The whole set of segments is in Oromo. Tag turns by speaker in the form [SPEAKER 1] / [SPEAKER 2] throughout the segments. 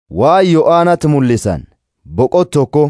[SPEAKER 1] Waan Yo'aanatti mul'isan boqot tokko.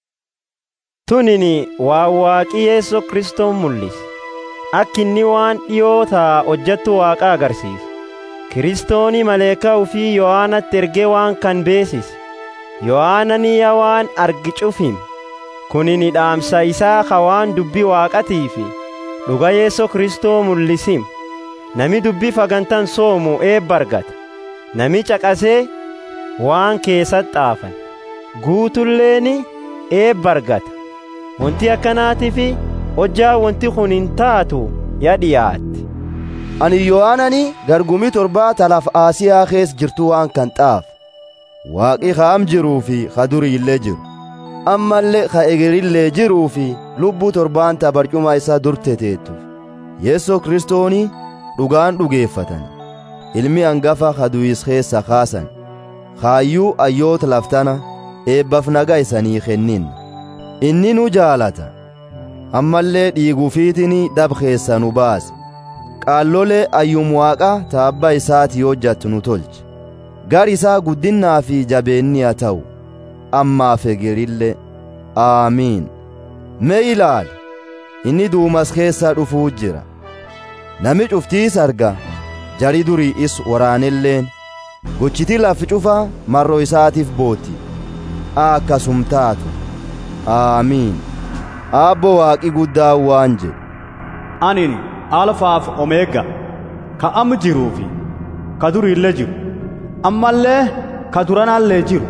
[SPEAKER 2] Tunini waan waaqii Yeesoo Kiristoon mul'ise. Akka inni waan dhiyootaa hojjettu waaqa agarsiisa. Kiristooni maleekaa ufii Yohaanatti ergee waan kan beesise. Yohaanani yaa waan argi cufim. Kunini dhaamsa isaa ka waan dubbii waaqatii fi dhuga Yeesoo Kiristoo mul'isim. Nami dubbii fagantan soomu eebba argata. Nami caqasee waan keessatti xaafan. Guutulleeni eebba argata. Wanti akkanaatiif hojjaa wanti kun hin taatu ya dhiyaatti.
[SPEAKER 1] Ani Yohaanani gargumii torbaa talaaf Aasiyaa keessa jirtu waan kan xaaf. Waaqi kaam jiruu fi ka durii illee jiru. Ammallee ka egerillee jiruu fi lubbuu torbaan ta barcuma isaa dur teteettuuf. Yeesoo Kiristooni dhugaan dhugeeffatan. Ilmi hangafa ka du'is keessa kaasan. Kaayyuu ayyoota laftana eebbaaf nagaa isanii kennin. Inni nu jaalata. Ammallee dhiiguufiitiin dhab keessa nu baase. Qaallolee ayyum waaqa taabba isaati hojjattu nu tolche. Gar isaa guddinnaa fi jabeenni haa ta'u. Ammaaf egerillee. Aamiin. Mee ilaali. Inni duumas keessa dhufuu jira. Nami cuftiis arga. Jari durii is waraanelleen. Gochiti lafi cufaa marroo isaatiif booti. Akkasum taatu. Aamiin. Aabbo waaqi guddaa waan jedhu.
[SPEAKER 3] Anin alfaaf omeega ka amma jiruu fi ka durii illee jiru ammallee ka duranaallee jiru.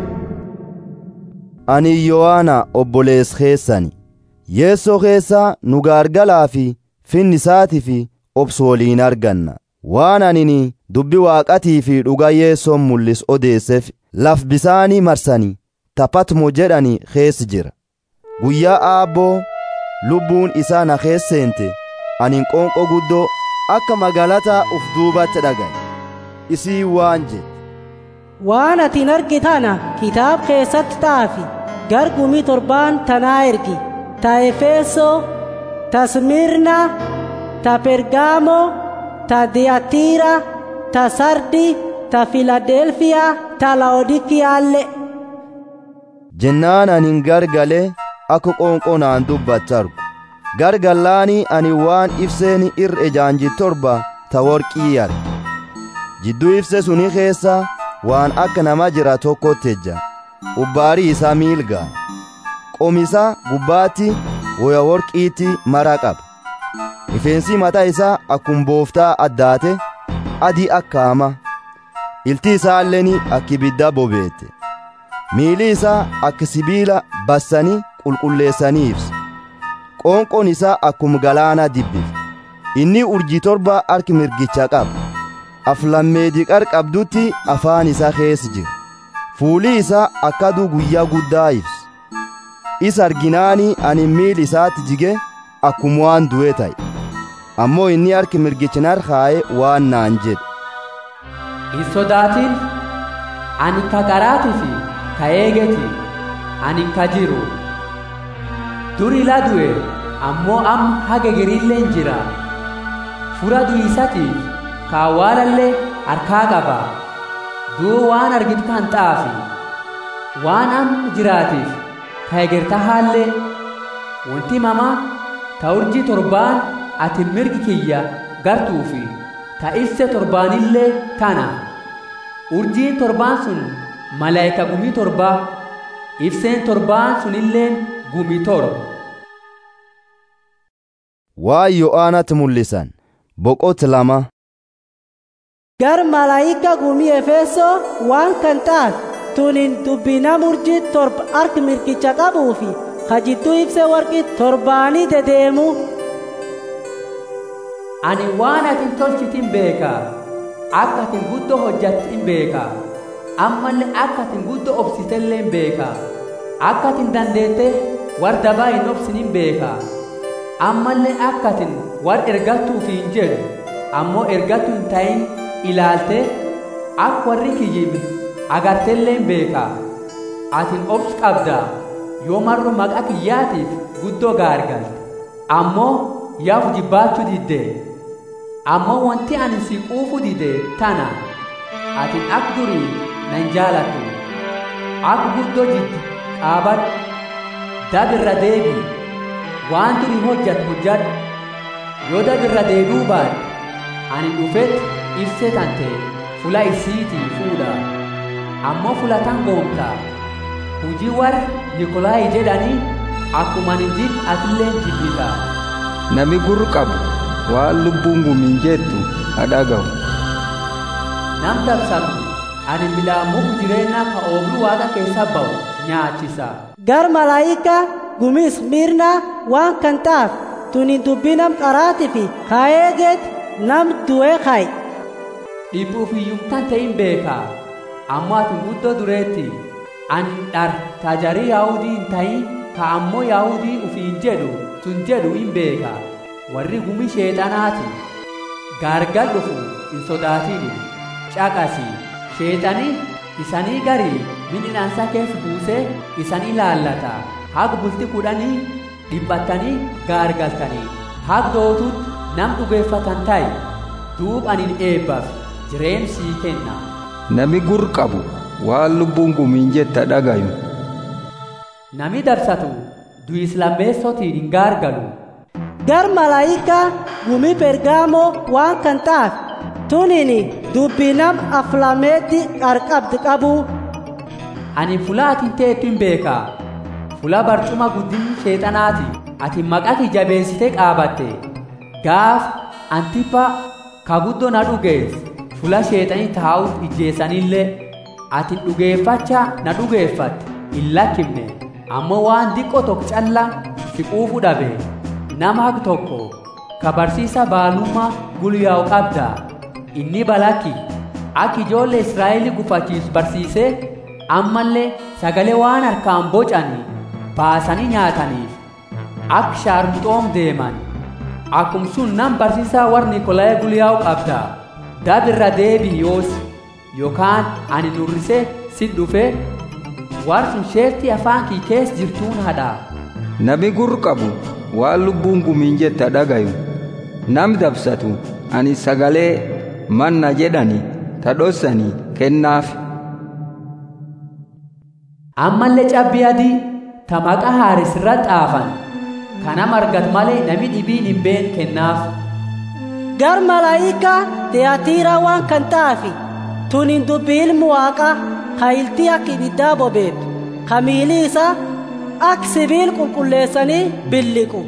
[SPEAKER 1] Ani Yohaana obbolees keessani. Yeessoo keessaa nu gaargalaa fi finni isaatii fi obsu waliin arganna. Waan anini dubbi waaqatii fi dhuga yeessoon mul'is odeesseef laf bisaanii marsanii taphatmo jedhani keessa jira. Guyyaa aabboo lubbuun isaa na keesseente anin qoonqoo guddoo akka magaalataa uf duubatti dhagaye. Isii waan jedhe.
[SPEAKER 4] Waan atiin argitana kitaab keessatti xaafi gargumii torbaan tanaa ergi ta Efesoo, ta Smirna, ta Pergaamoo, ta Diyatiira, ta Sardi, ta Filadelfiyaa, ta Laodikiyaalle.
[SPEAKER 1] Jennaan anin gargalee akka qoonqoo naan dubbatti argu. Gargallaanii ani waan ibseen irra ejaanji torba ta worqii arge. Jidduu ibse suni keessa waan akka nama jira tokkotti ejja. Ubbaarii isaa miilgaa. Qomisa gubbaatti woya worqiitti mara qaba. Rifeensi mataa isaa akkuma booftaa addaate adii akka hama. Ilti isaalleen akka ibidda bobeette. Miili isaa akka sibiila bassanii qulqulleessanii ibsa. Qoonqoon isaa akkuma galaana dibbif. Inni urjii torba harki mirgicha qaba. Aflammeedii qarqabdutti afaan isaa keessa jira. Fuuli isaa akka aduu guyyaa guddaa ibsa. Isa arginaanii ani miili isaatti jige akkuma waan du'e ta'e. Ammoo inni harki mirgicha narkaa'e waan naan jedhe.
[SPEAKER 5] Hin sodaatin ani ka garaatii fi ka eegeti ani ka jiru. Dur ila du'e ammoo am haga gerilleen jira. Fura du'isatiif ka awwaalallee harkaa qaba. Duu waan argitu kan xaafi. Waan am jiraatiif ka egerta haallee wanti mama ta urjii torbaan ati mirgi kiyya gartuufi ta ibse torbaanillee tana. Urjiin torbaan sun malaayika gumii torbaa ibseen torbaan sunilleen gumii torba.
[SPEAKER 1] Waan Yohaanatti mul'isan boqot lama.
[SPEAKER 4] Gar malaayika gumii Efesoo waan kan taate tunin dubbina murjii torba harki mirgicha qabuu fi ka jidduu ibsee warqii torbaanii dedeemu.
[SPEAKER 5] Ani waan atin tolchitin beeka akka atin guddoo hojjattin beeka ammallee akka atin guddoo obsitelleen beeka akka atin dandeette war dabaa hin obsinin beeka ammallee akka atin war ergattuuf hin jedhu ammoo ergattu hin ta'in ilaalte akka warri kiyyib agartelleen beeka atin obs qabda yoo marro maqaa kiyyaatiif guddoo gaargalte ammoo yaaf jibbaachuu didde ammoo wanti ani si quufu dide tana atin ak durii nan jaalattu akka guddoo jiddu qaabadhu dabirra deebii waan duri hojjatu hojjadhu yoo dabirra deebi'uu baadhe ani dhufetti ibsee tante fula isiitii fuudha ammoo fula tan goomtaa hujii warri nikolaayi jedhanii akkuma hin jin atilleen jibbita
[SPEAKER 6] Nami gurra qabu waan lubbuun gumiin jettu haa dhaga'u.
[SPEAKER 5] nam dabsatu ani milaammuuf jireenya ka oobru waaqa keessa ba'u nyaachisa
[SPEAKER 4] gar malaayika gumis mirna waan kan taaf tunin dubbinam qaraati fi kaayeegeet nam du'ee kaayi
[SPEAKER 5] dhibbuuf hiyyumtan ta'in beeka ammoo ati guddoo dureetti ani dhar tajarii yaahudii hin ta'in ka ammoo yaahudii ufiin jedhu tun jedhu hin beeka warri gumi sheexanaati gaargal dhufu hin sodaatini caqasi sheexanii isanii garii midhinaansa keessa buusee isanii laallata haga bulti kudhanii dhiphattanii gaargaltanii haga dootutti nam dhugeeffatan ta'i duub anin eebbaaf jireen sii kenna
[SPEAKER 6] Nami gurra qabu waan lubbuun gumiin jettu haa dhaga'u.
[SPEAKER 5] nami dabsatu du'is lammeessotiin hin gaargalu
[SPEAKER 4] gar malaayika gumi pergaamoo waan kan taaf tunini dubbinam aflameetti qarqabdi qabu
[SPEAKER 5] ani fula atin teettu hin beeka fula barcuma guddinni sheexanaati ati maqaa jabeessite qaabatte gaaf antipha ka guddoo na dhugees fula sheexanii taa'uuf ijjeessanillee ati dhugeeffacha na dhugeeffatte hin lakkifne ammoo waan diqqoo tokko calla si quufu dhabe nama haq tokko ka barsiisa baalummaa gulyaa'u qabda inni balakki akka ijoollee israa'elii gufachiisu barsiisee ammallee sagalee waan harkaan bocanii baasanii nyaataniif akka shaarmuxoom deeman akkum sun nam barsiisaa warri nikolaa'ee gulyaa'u qabda dabirra deebii yoos yookaan ani nurrisee si dhufee war sun sheertii afaan kii keessa jirtuun hadhaa
[SPEAKER 6] Nami gurra qabu waan lubbuun gumiin jettu haa dhaga'u. Nam dabsatu ani sagalee manna jedhani ta dhossanii kennaaf.
[SPEAKER 5] ammallee cabbii adii ta maqaa haaris irra xaafan kana margat malee nami dhibiin hin been kennaaf
[SPEAKER 4] gar malaayika teyaatiira waan kan taafi tunin dubbi ilmu waaqa hayiltii akka ibiddaa bobeetu ka miili isa ak sibiil qulqulleessanii billiqu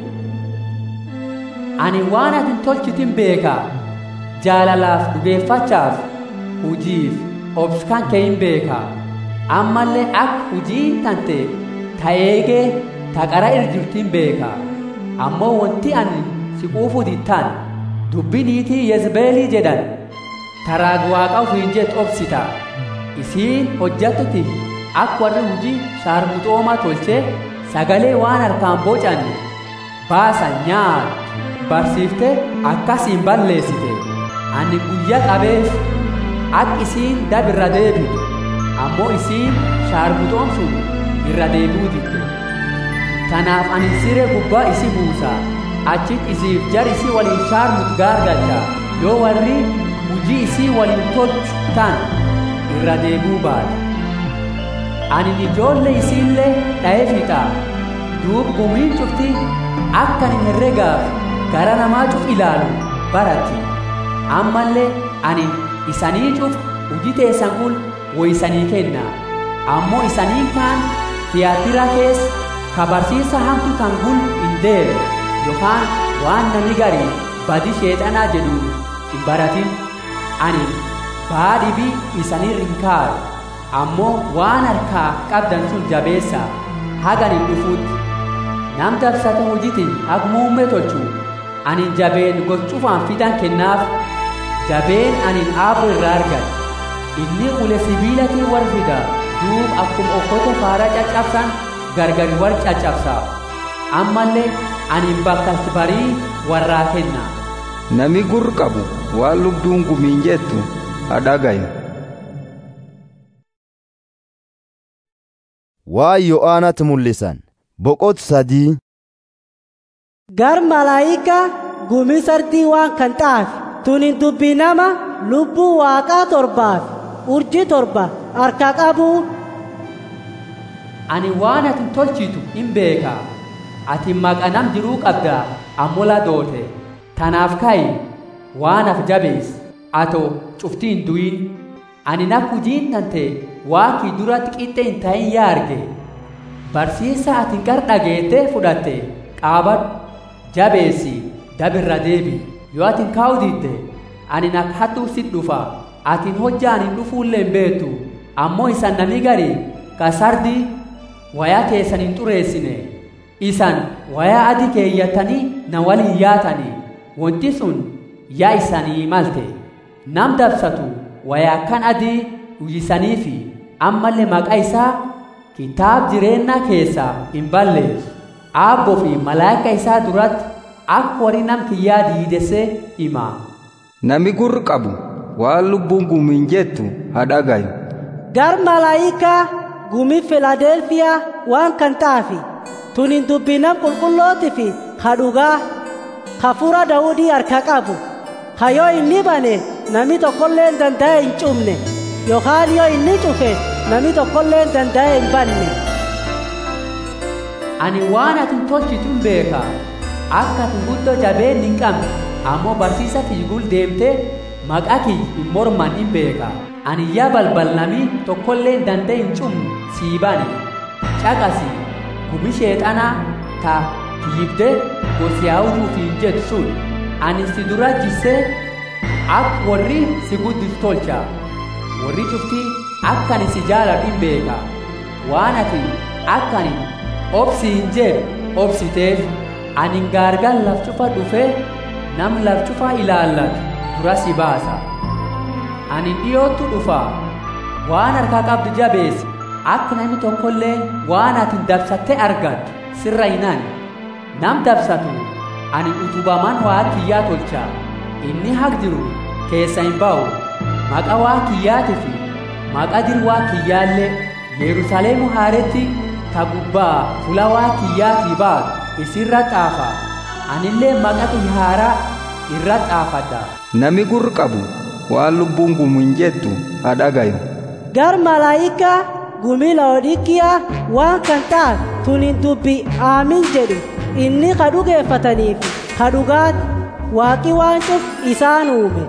[SPEAKER 5] ani waan atin tolchitin beeka jaalalaaf dhugeeffachaaf hujiif obskan kee hin beeka ammallee akka hujiin tante ta eegee ta qara irjirtin beeka ammoo wanti ani si quufu dittan dubbi niitii yezbeelii jedhan taraag waaqa ufiin jet obsita isiin hojjattuti akka warri hujii shaarmuxoomaa tolchee sagalee waan harkaan bocanne baasan nyaatu barsiifte akkasiin balleessite ani guyya qabeef akka isiin dabirra deebitu ammoo isiin shaarmuxoom sun irra deebi'uu didde tanaaf ani siree gubbaa isi buusa achit isiif jar isii waliin shaarmut gaargalcha yoo warri hujii isii waliin tolchu tan irra deebi'uu baate ani ijoollee isiillee dha'ee fixa duub gumiin cufti akka ani herregaaf gara namaa cuf ilaalu baratti ammallee ani isanii cuf hujii teessan kun woysanii kenna ammoo isanii kaan tiyaatira kees ka barsiisa hamtu tan gul hin deere yookaan waan nami garii badi sheexanaa jedhu hin baratin ani baadhibii isanii rinkaaru ammoo waan harkaa qabdan sun jabeessa hagan hin dhufuutti nam dabsata hojiti hag muummee tolchu anin jabeen gochufaan fidan kennaaf jabeen anin aabu irraa argan inni ule sibiilatii war fida duub akkuma okkote faara caccabsan gargari war caccabsa ammallee anin bakka barii warraa kenna
[SPEAKER 6] Nami gurra qabu waan lubbuun gumiin jettu haa dhaga'u.
[SPEAKER 1] Waa Yo'aanatti mul'isan boqot sadii
[SPEAKER 4] gar malaayika gumi sardii waan kan xaafi tunin dubbi nama lubbuu waaqaa torbaaf urjii torba harka qabu
[SPEAKER 5] ani waan atin tolchitu hin beeka ati maqa nam jiruu qabda ammola doote tanaaf ka'i waan af jabees ato cuftii hin du'in ani nak hujiin tante waakii duratti qixxe hin ta'in yaa arge barsiisa atin gar dhageette fudhatte qaabadhu jabeessi dabirra deebi yoo atin kaa'u didde ani nak hattuu sit dhufa atin hojjaan hin dhufuullee hin beektu ammoo isan nami gari ka sardi wayaa keessan hin xureessine isan wayaa adi keeyyatanii na waliin yaatanii wanti sun yaa isanii malte nam dabsatu wayaa kan adii uyyisaniifi ammallee maqaa isaa kitaab jireenyaa keessaa hin balleessu aabboo fi malaayika isaa duratti akka warri nam kiyyaa diidessee hima
[SPEAKER 6] Nami gurri qabu waan lubbuun gumiin jettu haa dhagayu.
[SPEAKER 4] gar malaayikaa gumii filaadelfiyaa waan kan taafi tunin dubbinam qulqullooti fi ka dhugaa ka fura daawudii harka qabu ka yoo inni bane nami tokkollee hin danda'e hin cufne yookaan yoo inni cufe nami tokkollee hin danda'e hin banne
[SPEAKER 5] ani waan atin tolchitu hin beeka akka atin guddoo jabeen hin qabne ammoo barsiisa fiigul deemte maqaa kiyya hin morman hin beeka ani yaa balbal nami tokkollee hin danda'e hin cufne sii bane caqasi gumi sheexanaa ta kiyyibde gosi yaa'uutuuf hin jettu sun ani si dura jissee akka warri si guddisu tolcha warri cuftii akka ani si jaaladhu hin beeka waan ati akka ani obsi hin jedhu obsiteef ani gaargal laf cufa dhufee nam laf cufa ilaallatu dura si baasa ani dhiyoottu dhufa waan harkaa qabdu jabeessi akka namni tokkollee waan ati dabsattee argattu sirra hinan nam dabsatu ani utubaman waa kiyyaa tolcha inni haq jiru keessa hin ba'u maqa waa kiyyaati fi maqa dir waa kiyyaallee yerusaaleemu haaretti ta gubbaa fula waa kiyyaatii baatu isirra xaafa anillee maqa kiyya haaraa irra xaafadha
[SPEAKER 6] Nami gurri qabu waan lubbuun gumiin jettu haa dhagayu.
[SPEAKER 4] gar malaayikaa gumii laodikiyaa waan kan taaf tunin dubbi aamin jedhu inni ka dhugeeffataniif ka dhugaat waaqi waan cuf isaan uume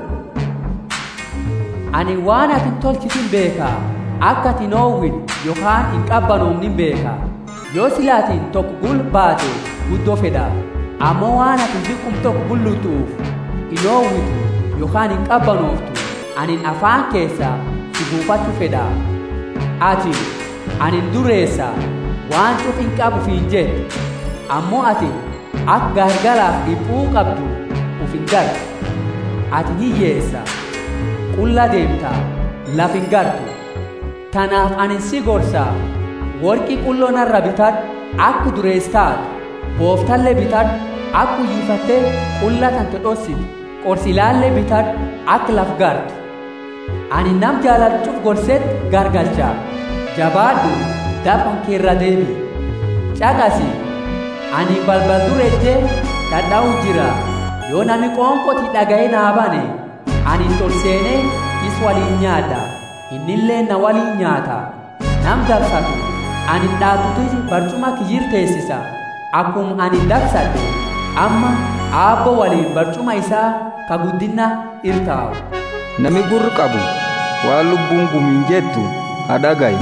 [SPEAKER 5] ani waan atin tolchitu hin beeka akka atin oowwin yookaan hin qabbanoomnin beeka yoo silaatiin tokko gul baate guddoo fedha ammoo waan atin ziqqum tokko bullutuuf hin oowwitu yookaan hin qabbanooftu anin afaan keessa si buufachuu fedha ati anin dureessa waan cuf hin qabuuf hin jettu ammoo ati akka gargaraaf dhiphuu qabdu uf hin gartu ati hiyyeessa qulla deemta laf hin gartu tanaaf ani si gorsa worqii qulloo narra bitadhu akka durees taatu booftallee bitadhu akka uyyifattee qulla tante dhossiti qorsilaallee bitadhu akka laf gartu ani nam jaaladhuuf gorsetti gargalcha jabaadhu dafan keerra deebi caqasi ani balbal durejjee dhadha'u jira yoo nami qoonqoti dhaga'ee naa bane ani tol seenee is waliin nyaadha innillee na waliin nyaata nam dabsatu ani dhaatutu barcuma kiyyir teessisa akkum ani dabsadhe amma aabbo waliin barcuma isaa ka guddinna irtaa'u
[SPEAKER 6] Nami gurri qabu waan lubbuun gumiin jettu haa dhagayu.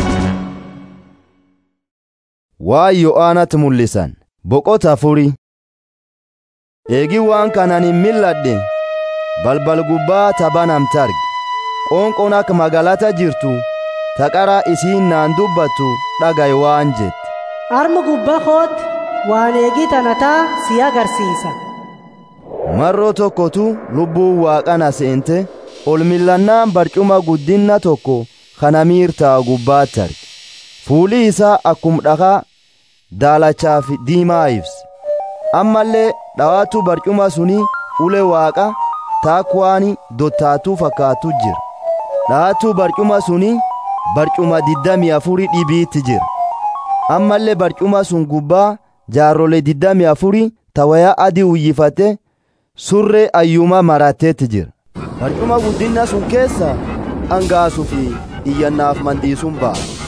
[SPEAKER 1] waan yo'aanatti mul'isan boqota afurii eegi waan kanan hin milladhe balbal gubbaa tabanamte arge qoonqoon akka magaalata jirtu taqara isiin naan dubbattu dhagaye waan jette
[SPEAKER 4] arma gubbaa kootti waan eegii tanataa si agarsiisa
[SPEAKER 1] marroo tokkotu lubbuun waaqana seente ol millannaan barcuma guddinna tokko kana miirtaa gubbaatti arge fuuli isaa akkum dhakaa daalachaa fi diimaa ibse ammallee dhawaatu barcuma suni ule waaqa taakwaani dottaatuu fakkaatu jira dhawaatu barcuma suni barcuma diddamii afuri dhibiitti jira ammallee barcuma sun gubbaa jaarrole diddamii afuri tawaya adii uyyifate surree ayyuma marateetti jira barcuma guddinna sun keessa dhangaasuu fi iyyannaaf mandiisuun ba'a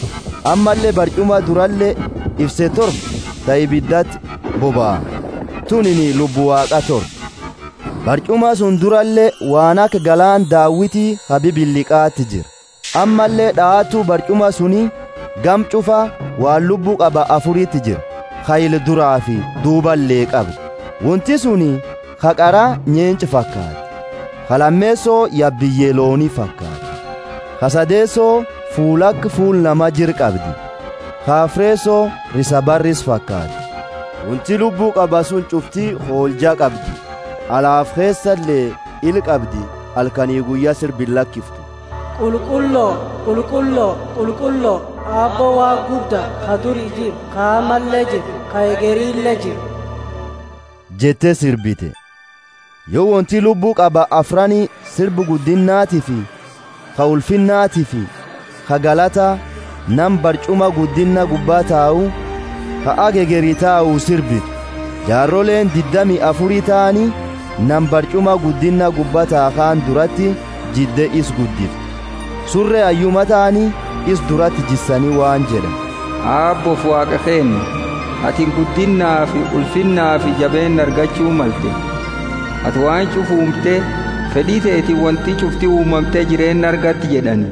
[SPEAKER 1] ammallee barcuma durallee ibse torba ta ibiddatti boba'a tunini lubbu waaqa torba barcuma sun durallee waan akka galaan daawwitii habibilliqaatti jira ammallee dha'aatu barcuma suni gam cufa waan lubbuu qaba afuriitti jira hayil duraa fi duuballee qabdi wanti suni haqaraa nyeenci fakkaati halammeessoo yabbiyyee loonii fakkaati hasadeessoo fuulakk fuul nama jir qabdi haafreessoo risabarris fakkaati wanti lubbuu qaba sun cuftii hooljaa qabdi alaaf keessallee il qabdi halkanii guyyaa sirbi lakkiftu
[SPEAKER 4] qulqulloo qulqulloo qulqulloo abboo waa gudda ka durii jiru ka ammallee jiru ka egeriillee jiru
[SPEAKER 1] jettee sirbite yoo wanti lubbuu qaba afranii sirbi guddinnaatii fi ka ulfinnaatii fi ka galata nam barcuma guddinna gubbaa taa'u ka agegerii taa'u sirbitu jaarroleen diddami afurii ta'anii nam barcuma guddinna gubbaa taakaan duratti jidde is guddiftu surree ayyuma ta'anii is duratti jissanii waan jedhan
[SPEAKER 6] aabboof waaqa keenya ati guddinnaa fi ulfinnaa fi jabeen argachuu malte ati waan cufuumte fedhii teeti wanti cufti uumamtee jireenya argatti jedhani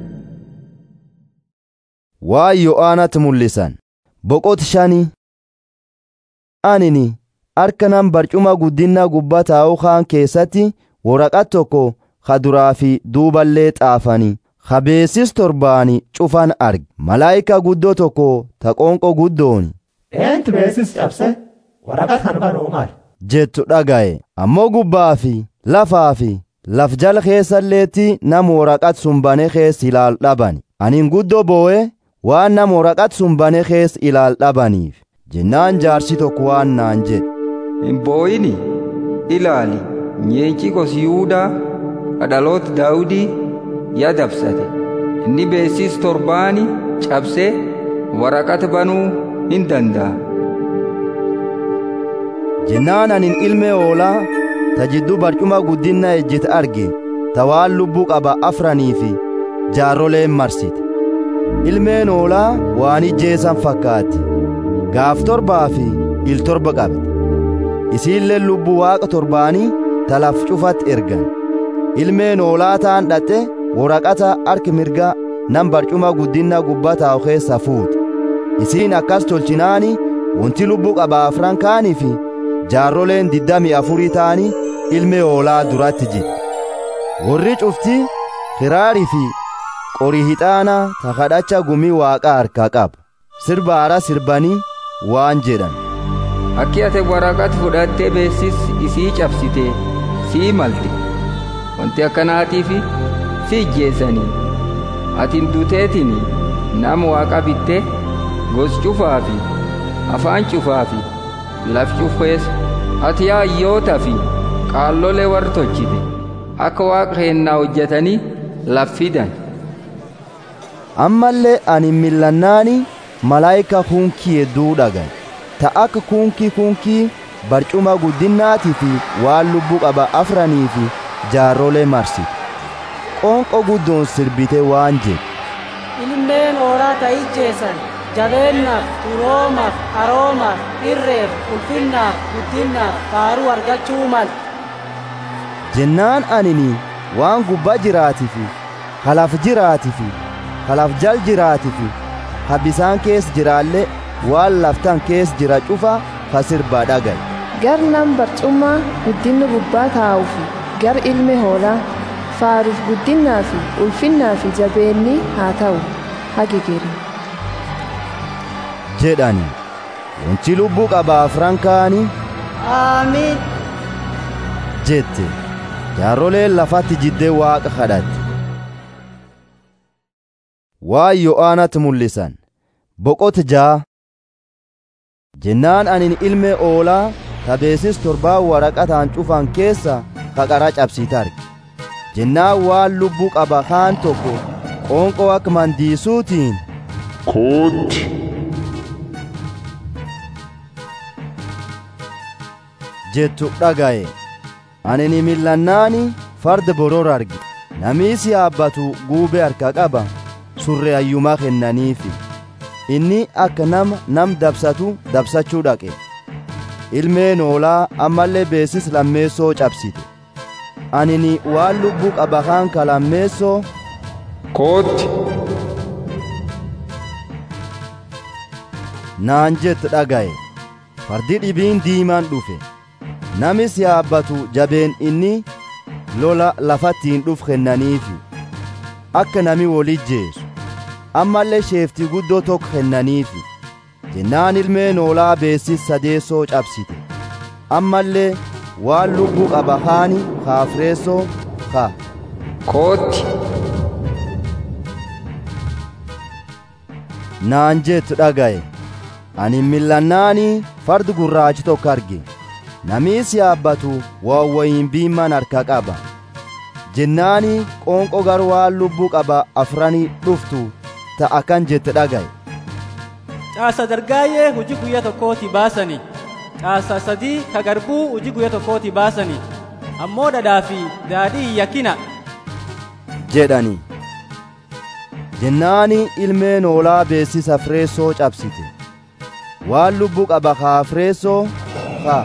[SPEAKER 1] waan yo'aanatti mul'isan boqoti shanii anini harka nam barcuma guddinna gubbaa taa'uu kaan keessatti waraqat tokko ka duraa fi duuballee xaafanii ka beesis torbaani cufan arge malaayika guddoo tokko ta qoonqoo guddooni
[SPEAKER 7] eentu beesis cabse waraqat kan banuu maal
[SPEAKER 1] jettu dhaga'e ammoo gubbaa fi lafaa fi laf jala keessalleetti nam waraqat sun bane keessa ilaal dhabani anin guddoo boo'e waan nam waraqat sun bane keessa ilaal dhabaniif jennaan jaarsi tokko waan naan jedhe
[SPEAKER 6] hin boo'ini ilaali nyeenci gosi yihuudaa dhaloota daawudii yaa dabsate inni beesis torbaani cabsee waraqata banuu hin danda'a
[SPEAKER 1] jennaan anin ilmee hoolaa ta jidduu barcuma guddinna ejjete arge ta waan lubbuu qaba afranii fi jaarroleen marsite ilmeen hoolaa waan ijjeesan fakkaatti gaaf torbaa fi il torba qabde isiillee lubbuu waaqa torbaanii talaf cufatti ergan ilmeen hoolaa ta'an dhaqxe waraqata harki mirga nam barcuma guddinna gubbaa taa'u keessa fuute isiin akkas tolchinaani wanti lubbuu qaba afran kaanii fi jaarroleen diddami afurii ta'anii ilmee hoolaa duratti jira warri cufti kiraarii fi qorii hixaanaa ta kadhacha gumii waaqa harkaa qabu sirba haaraa sirbanii waan jedhan
[SPEAKER 6] akki ate waraqata fudhattee beesis isii cabsite sii malte wanti akkanaatiif si ijjeessanii atin duteetiin nama waaqa bitte gos cufaa fi afaan cufaa fi laf cufees ati hayyoota fi qaallolee warra tolchite akka waaqa keennaa hojjetanii laf fidan
[SPEAKER 1] ammallee ani millannaani malaayika kunkii hedduu dhagan ta akka kunkii kunkii barcuma guddinnaatii fi waan lubbuu qaba afranii fi jaarrolee marsite qoonqoo guddoon sirbite waan jedhe
[SPEAKER 4] ilmeen hoolaa ta ijjeessan jabeennaaf turoomaaf aroomaaf irreef ulfinnaaf guddinnaaf faaruu argachuu mal
[SPEAKER 1] jennaan anini waan gubbaa jiraatii fi halaf jiraatii fi halaf jal jiraatii fi ha bisaan kees jiraallee waan laftan kees jira cufa ka sirbaa dhagaye
[SPEAKER 8] gar nam barcummaa guddinni gubbaa taa'uu fi gar ilmi hoolaa faaruuf guddinnaa fi ulfinnaa fi jabeenni haa ta'u hagigeri
[SPEAKER 1] jedhani wanti lubbuu qaba afran kaanii
[SPEAKER 4] aamiin
[SPEAKER 1] jette jaarroleen lafatti jiddee waaqa kadhatte waan yo'aanatti mul'isan boqota jaa jennaan anin ilmee oolaa tabeesis torbaa waraqataan cufan keessa kaqara cabsiite arge jennaan waan lubbuu qaba kaan tokko qoonqoo akka mandiisuutiin
[SPEAKER 9] kootti
[SPEAKER 1] jettu dhagaye ani millannaani farda boror arge namiisi yaabbatu guubee harka qaba surre ayyumaa kennaniifi inni akka nama nam dabsatu dabsachuu dhaqe ilmeen hoolaa ammallee beesis lammeessoo cabsite anini waan lubbuu qabakaan ka lammeessoo
[SPEAKER 9] kootti
[SPEAKER 1] naan jette dhagaye fardi dhibiin diimaan dhufe namis yaabbatu jabeen inni lola lafattiin dhuf kennaniifi akka nami wolijjeesu ammallee sheeftii guddoo tokko kennaniifi jennaan ilmeen hoolaa beessis sadeessoo cabsite ammallee waan lubbuu qaba haani kaafireessoo ka
[SPEAKER 6] kootti
[SPEAKER 1] naan jettu dhagaye ani millannaanii fardi gurraachi tokko arge namiis yaabbatu waawwayin biimman harka qaba jennaani qoonqo gar waan lubbuu qaba afranii dhuftu ta akkan jette dhagaye
[SPEAKER 10] caasa dargaayyee hujii guyya tokkooti baasani caasa sadii ka garbuu hujii guyya tokkooti baasani ammoo dhadhaa fi daadhii yakkina
[SPEAKER 1] jedhani jennaani ilmeen hoolaa beessisa fireessoo cabsite waan lubbuu qaba kaa fireessoo ka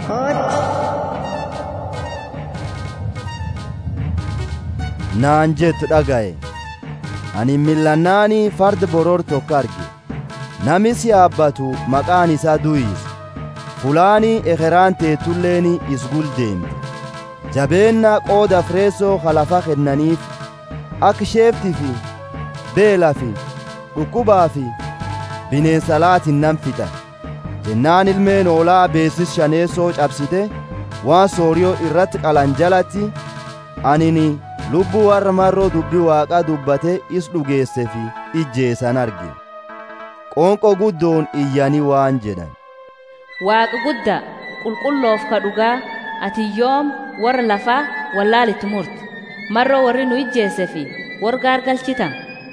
[SPEAKER 1] naan jettu dhagaye ani millannaanii fardi boror tokko arge namis yaabbatu maqaan isaa du'is fulaanii ekeraan teettulleeni isgul deemte jabeenna qooda fireessoo kalafa kennaniif akka sheefti fi beela fi dhukkubaa fi bineensa laatin nan fixa jennaan ilmeen hoolaa beessis shaneessoo cabsite waan sooriyoo irratti qalan jalatti anini lubbuu warra marroo dubbii waaqaa dubbate is dhugeesse fi ijjeessan arge qoonqoo guddoon iyyanii waan jedhan
[SPEAKER 11] waaqa guddaa qulqulloof ka dhugaa ati yoom warra lafaa wallaalitti murte marroo warri nu ijjeesse fi warra gaargalchitan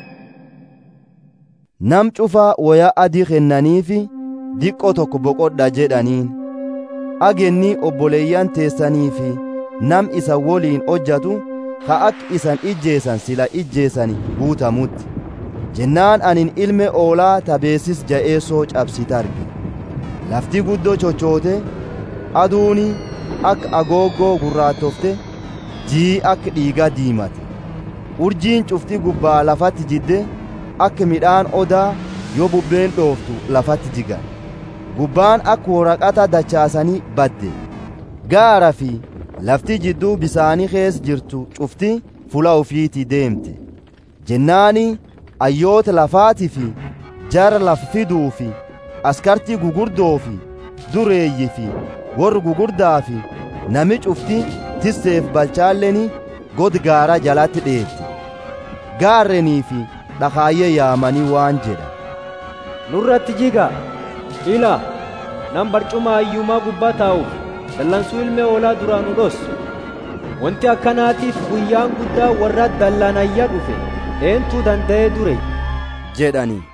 [SPEAKER 1] nam cufaa wayaa adii kennaniifi diqqo tokko boqodha jedhaniin agenni obboleeyyan teessanii fi nam isa woliin hojjatu ka akka isan ijjeesan sila ijjeesani guutamutti jennaan anin ilme oolaa tabeessis ja'eessoo cabsite arge lafti guddoo chochoote aduuni akka agooggoo gurraattofte jii akka dhiigaa diimate urjiin cufti gubbaa lafatti jidde akka midhaan odaa yoo bubbeen dhooftu lafatti jigan gubbaan akka waraqata dachaasanii badde gaara fi lafti jidduu bisaanii kees jirtu cufti fula ufiiti deemte jennaani ayyoota lafaatii fi jara lafa fiduu fi askartii gugurdoo fi dureeyyi fi warri gugurdaa fi nami cufti tisseef balchaalleni god gaara jalatti dheetti gaarrenii fi dhakaayyee yaamanii waan jedha
[SPEAKER 2] nurratti jiga ila nam barcuma ayyumaa gubbaa taa'uuf dallansuu ilmee hoolaa duraan nu dhossu wanti akkanaatiif guyyaan guddaa warra dallanayya dhufe eentuu danda'ee dure
[SPEAKER 1] jedhanii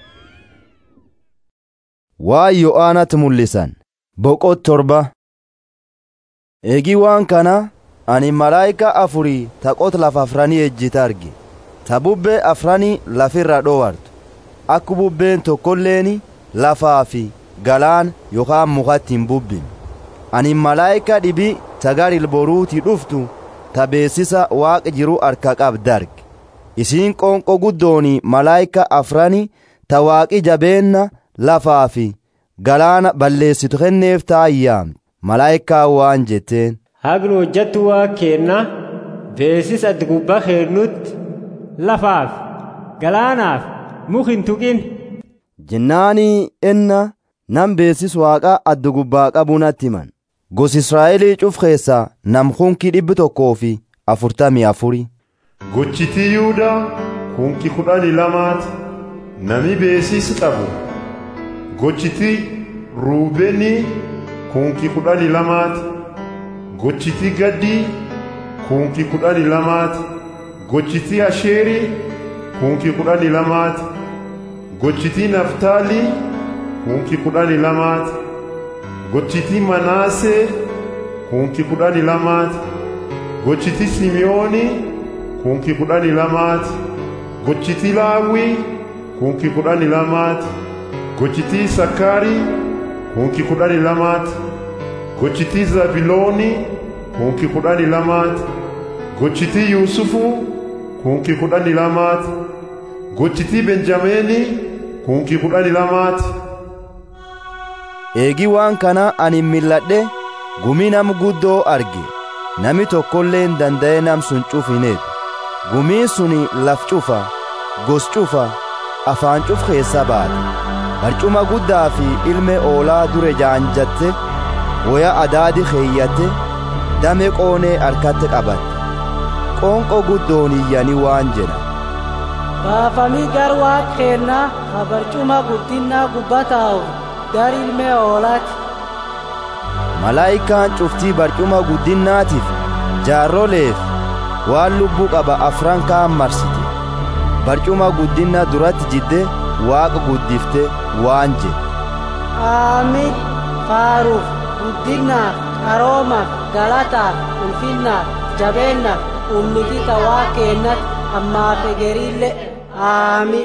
[SPEAKER 1] waan yo'aanatti mul'isan boqot torba eegii waan kana ani malaayika afurii taqot lafa afranii ejjite arge ta bubbee afranii lafirra dhowartu akka bubbeen tokkolleeni lafaa fi galaan yookaan mukatti hin bubbin ani malaayika dhibii tagar ilboruuti dhuftu ta beessisa waaqa jiru harka qabda arge isiin qoonqo guddooni malaayika afrani ta waaqi jabeenna lafaa fi galaana balleessitu kenneef taayyaam malaayikaa waan jetteen
[SPEAKER 2] hagnu hojjattu waa keenna beesis addi gubbaa keennutti lafaaf galaanaaf muk hin tuqin
[SPEAKER 1] jennaanii enna nam beesis waaqa addu gubbaa qabuu natti himan gos israa'elii cuf keessaa nam kunkii dhibbi tokkoo fi afurtamii afuri
[SPEAKER 9] gochitii yuudaa kunkii kudhanii lamaati nami beesis qabu gochitii ruubeenii kunkii kudhanii lamaati gochitii gaddii kunkii kudhanii lamaati gochitii asheerii kunkii kudhanii lamaati gochitii naftaalii kunkii kudhanii lamaati gochitii manaasee kunkii kudhanii lamaati gochitii simiyoonii kunkii kudhanii lamaati gochitii laawwii kunki kudhani lamaati gochitii sakkaarii kunki kudhani lamaati gochitii zabilooni kunki kudhani lamaati gochitii yuusufu kunki kudhani lamaati gochitii benjameeni kunki kudhani lamaati
[SPEAKER 1] eegi waan kana ani milladhe gumii nam guddoo arge nami tokkollee hin danda'e nam sun cuf hin eegu gumiin suni laf cufa gos cufa afaan cuf keessa baate barcuma guddaa fi ilme oolaa dure jaanjatte woya adaadi keeyyatte dame qoonee harkatti qabatte qoonqo guddoon iyyanii waan jedha
[SPEAKER 4] baafamii gar waaq keennaa ha barcuma guddinnaa gubbataa'u gar ilme oolaati
[SPEAKER 1] malaayikaan cuftii barcuma guddinnaatiif jaarroleef waan lubbuu qaba afran kaan marsite barcuma guddinna duratti jidde waaqa guddifte waan jedhe
[SPEAKER 4] aamin faaruuf guddinnaaf qaroomaaf galataaf ulfinnaaf jabeennaaf ummiti waa keennat ammaaf egeriille aamin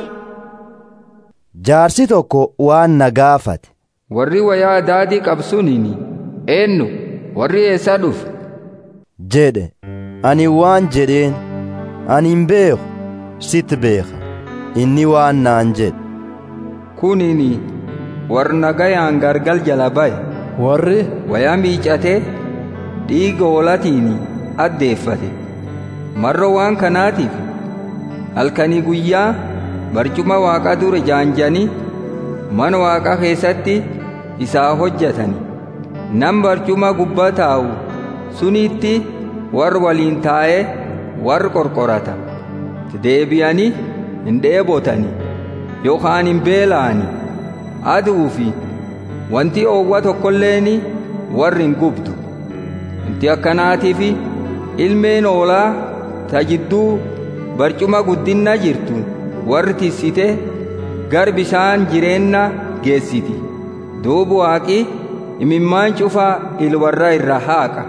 [SPEAKER 1] jaarsi tokko waan na gaafate
[SPEAKER 6] warri wayaa daadii qabsuniini eennu warri eessaa dhufe
[SPEAKER 1] jedhe ani waan jedheen ani hin beeku sitti beeka inni waan naan jedhe
[SPEAKER 6] kuniini warri nagayaan gargal jala baye
[SPEAKER 12] warri
[SPEAKER 6] wayaa miicatee dhiiga hoolatiini addeeffate marro waan kanaatiif halkanii guyyaa barcuma waaqa dure jaanjanii mana waaqa keessatti isaa hojjetani nam barcuma gubbaa taa'u sunitti warri waliin taa'ee warri qorqorata deebi'anii hin dheebotani yookaan hin beela'ani aduu fi wanti oowwa tokkolleeni warri hin gubdu wanti akkanaatiif ilmeen oolaa tajidduu barcuma guddinna jirtu warri tissite gar bishaan jireenna geessiti duubu waaqi imimmaan cufaa ilwarra irra haaqa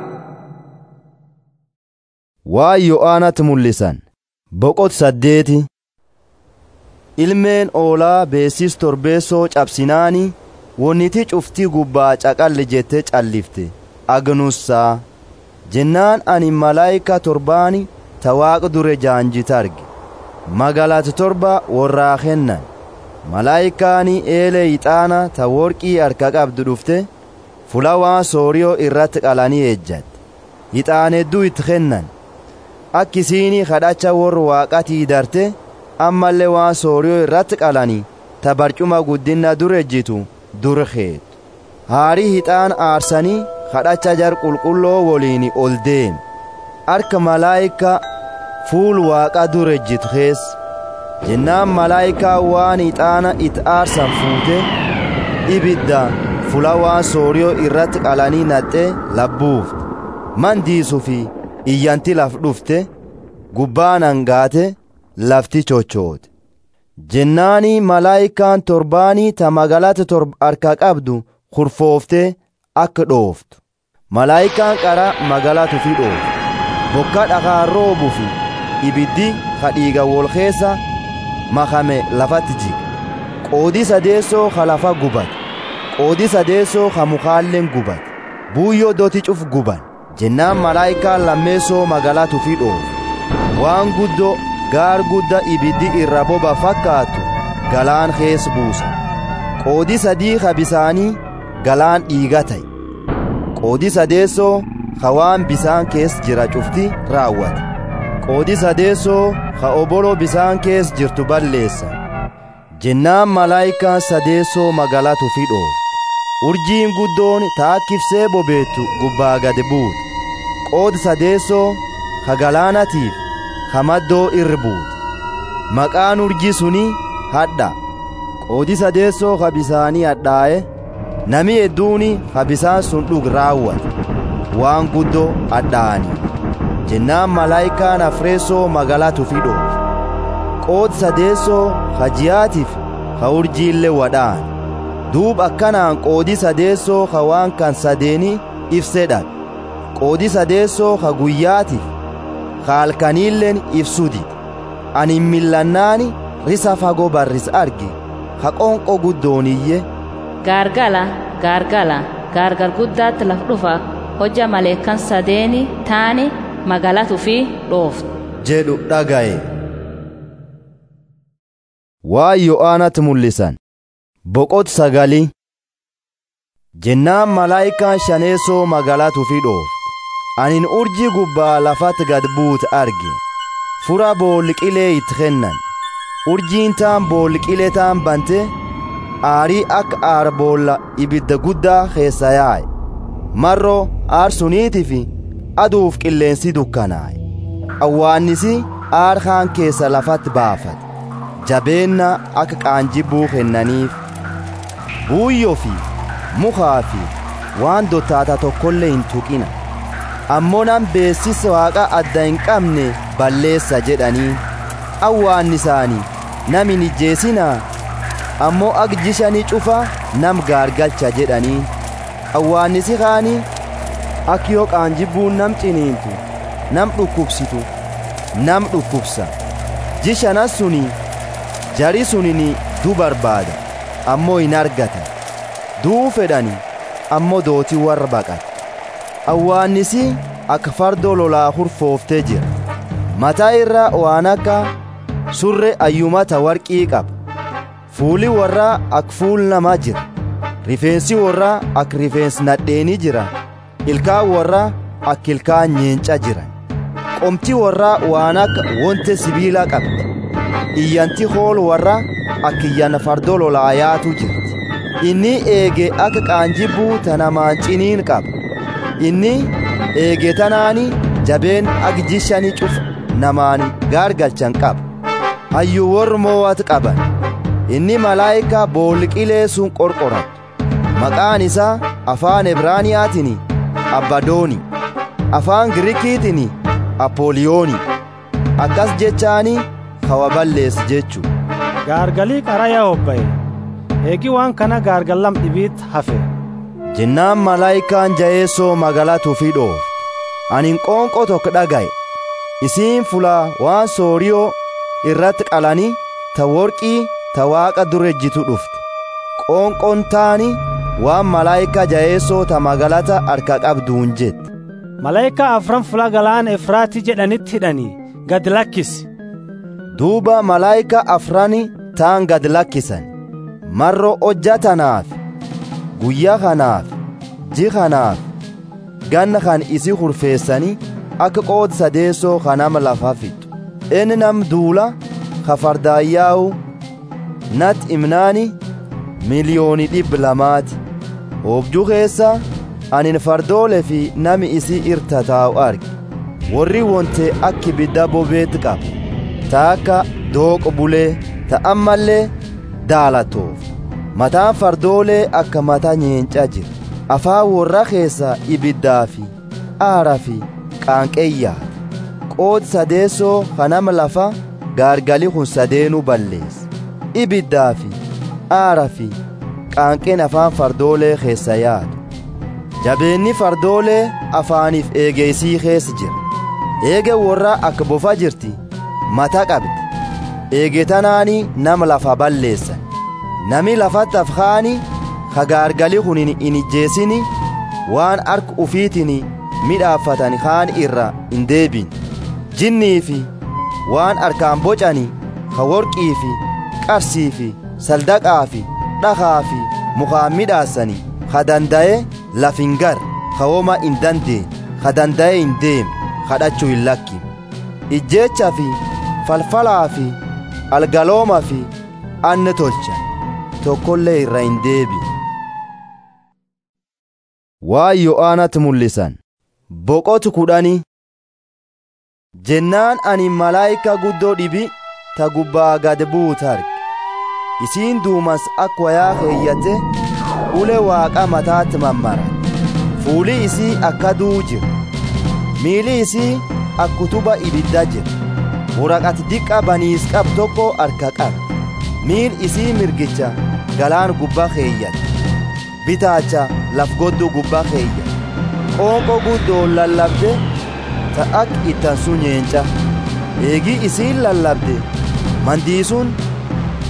[SPEAKER 1] waa yo'aanatti mul'isan boqot saddeeti ilmeen oolaa beesis torbeessoo cabsinaani wonniti cuftii gubbaa caqalli jette callifte agnussaa jennaan ani malaayika torbaani ta waaqa dure jaanjita arge magaalati torba warraa kennan malaayikaani eelee ixaana ta worqii harka qabdu dhufte fulawaa sooriyoo irratti qalanii eejjatte ixaan hedduu itti kennan akkisiini kadhacha warra waaqatii darte ammallee waan sooriyoo irratti qalanii ta barcuma guddinna dur ejjitu dur keetu haarii hixaan aarsanii kadhacha jar qulqulloo woliin ol deeme harka malaayika fuul waaqa dur ejjitu keessa jennaan malaayikaa waan ixaana it aarsan fuute ibidda fula waan sooriyoo irratti qalanii naxxee labbuufte mandiisuu fi iyyanti laf dhufte gubbaan hangaate lafti chochoote jennaanii malaayikaan torbaanii ta magalata torba harka qabdu kurfooftee akka dhooftu malaayikaan qara magalatu fi dhooftu bokka dhakaan roobuu fi ibiddi kadhiiga wol keessa makame lafatti jiga qoodii sadeessoo ka lafa gubate qoodii sadeessoo ka mukaalleen gubate buuyyoo doti cuf guban jennaan malaayikaan lammeessoo magalatu fi dhoofu waan guddoo gaar gudda ibiddi irra boba fakkaatu galaan kees buusa qoodii sadii ka bisaanii galaan dhiiga ta'e qoodii sadeessoo ka waan bisaan kees jira cufti raawwate qoodii sadeessoo ka obolo bisaan kees jirtu balleessa jennaan malaayikaan sadeessoo magalatu fi dhoofu urjiin guddoon taakkifsee bobeettu gubbaa gad buute qoodi sadeessoo ka galaanatiif ka maddoo irri buute maqaan urjii suni hadha qoodi sadeessoo ka bisaanii hadhaa'e nami hedduuni ka bisaan sun dhug raawwate waan guddoo hadhaa'anii jennaan malaayikaan afreessoo magalatu fi dhoofu qoodi sadeessoo ka ji'aatiif ka urjiillee wadhaan duub akkanaan qoodii sadeessoo ka waan kan sadeeni ibsee dhabe qoodii sadeessoo ka guyyaatiif ka halkaniilleen ibsuu dide ani millannaani risa fagoo barris arge ha qonqo guddooniyye
[SPEAKER 11] gaargala gaargala gaargal guddaatti laf dhufa hojja maleekan sadeeni taani magaalatu fi dhooftu
[SPEAKER 1] jedhu dhagaye waa yo'aanatti mul'isan boqot sagali jennaan malaayikaan shaneessoo magaalatu fi dhooftu anin urjii gubbaa lafatti gad buute arge fura boolliqilee itti kennan urjiin taan boolliqilee taan bante aarii akka aara boolla ibidda guddaa keessa yaa'e marroo aarsuniitii fi aduuf qilleensi dukkanaa'e awwaannisi aar kaan keessa lafatti baafate jabeenna akka qaanjibbuu kennaniif buuyyoo fi mukaa fi waan dottaata tokkollee hin tuqina ammoo nan beessisa waaqa adda hin qabne balleessa jedhanii awwaannisaanii nam hin ijjeesinaa ammoo agjishanii cufa nam gaargalcha jedhanii awwaannisi kaanii ak yoo qaanjibbuun nam ciniintu nam dhukkubsitu nam dhukkubsa jishanas suni jari sunini du barbaada ammoo hin argatan duu fedhani ammoo dootii warra baqata awwaannisi akka fardoo lolaa hurfooftee jira mataa irra waan akka surre ayyumata warqii qaba fuuli warraa ak fuul namaa jira rifeensi warraa ak rifeensi nadheenii jira ilkaan warraa ak ilkaan nyeenca jira qomti warraa waan akka wonte sibiila qabdi iyyanti hool warra ak iyyan fardoo lolaayaatu jirti inni eege akka qaanjibbuu tanamaan ciniin qaba inni eege tanaani jabeen ak jishani cufa namaani gaargalchan qaba hayyu warri moowat qaban inni malaayikaa boolqilee sun qorqoratu maqaan isaa afaan ebraaniyaatiin abbadooni afaan girikiitiin apooliyooni akkas jechaani kawa ballees jechu
[SPEAKER 12] gaargalii qaraya hobba'e eegi waan kana gaargallam dhibiit hafe
[SPEAKER 1] jennaan malaayikaan jayeessoo magaalatu fi dhoofte anin qoonqoo tokko dhagaye isiin fulaa waan sooriyoo irratti qalanii ta worqii ta waaqa durejjitu dhufte qoonqoon taani waan malaayika jayeessoo ta magaalata harka qabduun jette
[SPEAKER 12] malaayika afran fula galaana efraati jedhanitti hidhanii gad lakkisi
[SPEAKER 1] duuba malaayika afrani taan gad lakkisan marro hojja tanaaf guyyaa kanaaf ji kanaaf ganna kan isi hurfeessanii akka qood sadeessoo kanama lafa fixu inni nam duula ka fardaayyaa'u nat imnaani miliyooni dhibba lamaati hoobjuu keessa anin fardoole fi nami isii irta taa'u arge warri wonte akki bidda bobeetti qaba ta akka dooqo bulee ta ammallee daalatoof mataan fardoolee akka mata nyeenca jira afaan warra keessa ibiddaa fi aara fi qaanqeeyyaa qood sadeessoo kanama lafa gaargali kun sadeenuu balleessa ibiddaa fi aara fi qaanqeen afaan fardoolee keessa yaadu jabeenni fardoolee afaaniif eegeysii keessa jira eege warra akka bofa jirti mata qabdi eege tanaanii nama lafa balleessan nami lafatti afkaani ka gaargali kun hin ijjeessini waan harka ufiitiin midhaaffatan kaan irra hin deebin jinnii fi waan harkaan bocani ka worqii fi qarsii fi saldaqaa fi dhakaa fi mukaan midhaassani ka danda'e laf hin gar ka woma hin dandeen ka danda'e hin deem kadhachuu hin lakkin ijjeecha fi falfalaa fi algalooma fi anne tolcha tokkollee irra hin deebi waan yo'aanatti mul'isan boqotu kudhani jennaan ani malaayika guddoo dhibi ta gubbaa gad buute arge isiin duumas akka wayaa keeyyate ule waaqa mataatti mammara fuuli isii akka duu jira miili isii akka kutuba ibidda jira waraqati diqqa baniis qab tokko harka qaba miil isii mirgicha galaan gubbaa keeyyate bitaacha laf goddu gubbaa keeyyate qoonqoo guddoon lallabde ta ak ittan sun nyeenca eegii isiin lallabde mandiisuun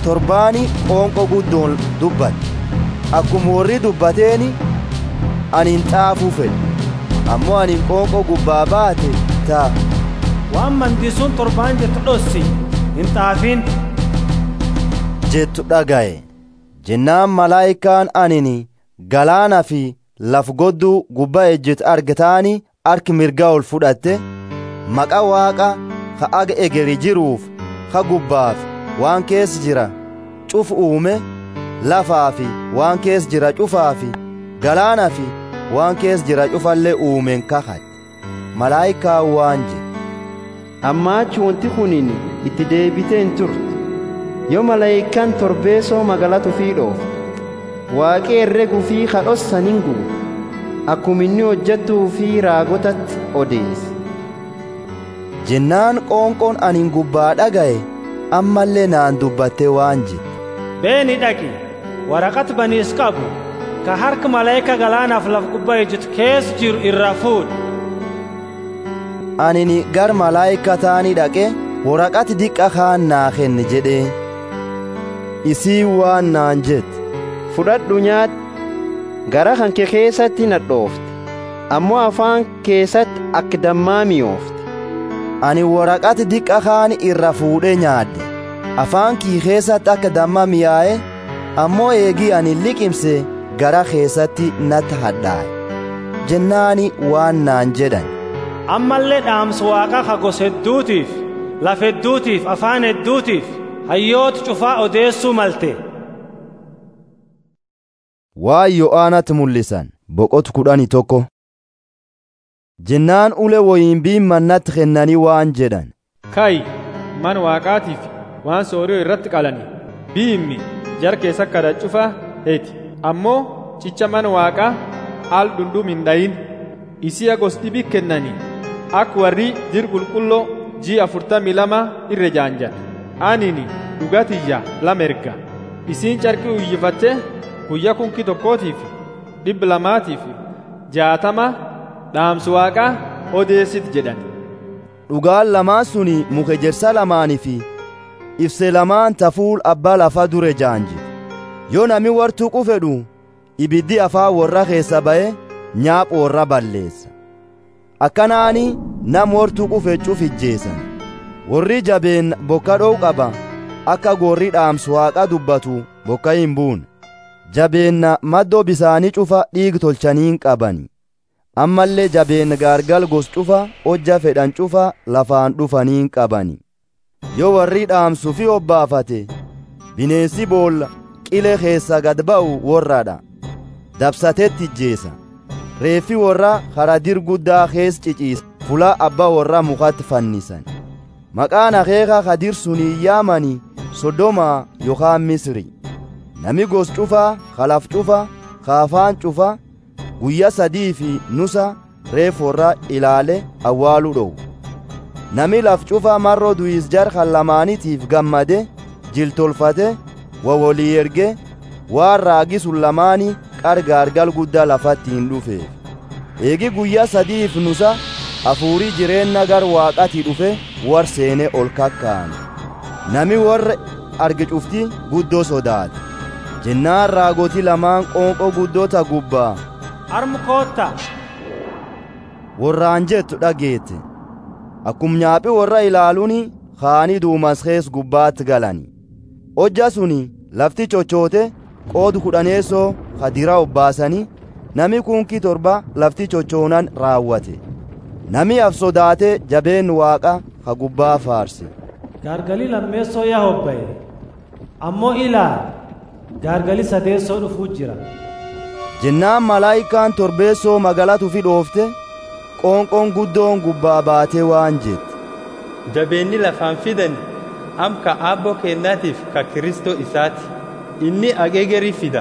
[SPEAKER 1] torbaani qoonqo guddoon dubbate akkuma warri dubbateeni anin xaafuu fedhe ammoo anin qoonqo gubbaa baate ta'a
[SPEAKER 12] waan mandisuun torbaan jettu dhossi hin xaafin
[SPEAKER 1] jettu dhagaye jennaan malaayikaan anini galaana fi laf godduu gubbaa ejjetu argataani harki mirgaa ol fudhatte maqa waaqa ka aga egeri jiruuf ka gubbaaf waan keessa jira cuf uume lafaa fi waan keessa jira cufaa fi galaana fi waan keessa jira cufallee uumeen kakate malaayikaa waan je
[SPEAKER 2] ammaachi wanti kunin itti deebitee hin turtu yoo malaayikaan torbeessoo magaalatu fi dhoof waaqee herreguu fi kadhossan hin gubu akkuma inni hojjettuu fi raagotatti odeesse
[SPEAKER 1] jennaan qoonqoon anin gubbaa dhagaye ammallee naan dubbatte waan je
[SPEAKER 12] beeni dhaqi waraqat baniis qabu ka harka malaayika galaanaaf laf gubbaa ejjetu keessa jiru irraa fuudhi
[SPEAKER 1] anini gar malaayika taani dhaqe waraqati diqqa kaan naa kenne jedhee isii waan naan jette
[SPEAKER 2] fudhadhu nyaadhu gara kan kee keessatti nadhoofte ammoo afaan keessatti akka dammaa mi'oofte
[SPEAKER 1] ani waraqati diqqa kaan irra fuudhee nyaadde afaan kii keessatti akka damma mi'aaye ammoo eegii ani liqimse gara keessatti natti hadhaa'e jennaani waan naan jedhan
[SPEAKER 12] ammallee dhaamsa waaqa ka gosa hedduutiif lafa hedduutiif afaan hedduutiif hayyoota cufaa odeessuu malte
[SPEAKER 1] waan yo'aanatti mul'isan boqotu kudhani tokko jennaan ule woyinbiin mannatti kennanii waan jedhan
[SPEAKER 13] kayi man waaqaatiif waan sooriyoo irratti qalani biimmi jar keessa kada cufa heeti ammoo cicha man waaqaa al dhundhum hin dhayin isiya gos dhibi kennani ak warri jir qulqulloo jii afurtamii lama irre jaanjan anini dhugatiyya lama erga isiin carqii uyyifatte guyya kunki tokkootiif dhibba lamaatiif jaatama dhaamsu waaqaa odeessit jedhan
[SPEAKER 1] dhugaan lamaan suni muka ejersa lamaanii fi ibse lamaan tafuul abbaa lafa dure jaanji yoo nami wartuu qufedhu ibiddi afaa warra keessa ba'e nyaaphu warra balleessa akkanaani nam wartuu qufe cuf ijjeessan warri jabeen bokka dho'u qaba akka gorri dhaamsu waaqa dubbatu bokka hin buune jabeenna maddoo bisaanii cufa dhiig tolchaniin qabani ammallee jabeen gaargal gos cufa hojja fedhan cufa lafaan dhufaniin qabani yoo warri dhaamsu fi obbaafate bineensi boolla qilee keessa gad ba'u warradha dabsatetti ijjeesa reeffi warra haradir guddaa kees ciciisa fula abba warra mukatti fannisan maqaan akeeka kadir sunii yaamani sodomaa yookaan misri nami gos cufaa kalaf cufa kaafaan cufa guyya sadii fi nusa reef warra ilaale awwaaluu dhowu nami laf cufa marro du'is jar kan lamaanitiif gammade jiltolfate wa walii erge waan raagi sun lamaani qargaargal guddaa lafatti hin dhufeef eegi guyyaa sadiif nusa hafuurii jireenna gar waaqati dhufe war seene ol kakkaane nami warra arge cufti guddoo sodaate jennaan raagoti lamaan qoonqoo guddoota gubbaa
[SPEAKER 12] armu kootta
[SPEAKER 1] warraan jettu dhageette akkum nyaaphi warra ilaaluuni kaanii duumas kees gubbaatti galani hojja suni lafti cochoote qoodu kudhaneessoo kadira obbaasanii nami kunkii torba lafti cochoonan raawwate nami af sodaate jabeen waaqa ka gubbaa faarse
[SPEAKER 12] gaargalii lammeessoo yaa hobba'e ammoo ilaal gaargalii sadeessoo dhufuu jira
[SPEAKER 1] jennaan malaayikaan torbeessoo magalatu fi dhoofte qoonqoon guddoon gubbaa baatee waan jette
[SPEAKER 14] jabeenni lafaan fidan amka aabboo kennaatiif ka kiristoo isaati inni ageegerii fida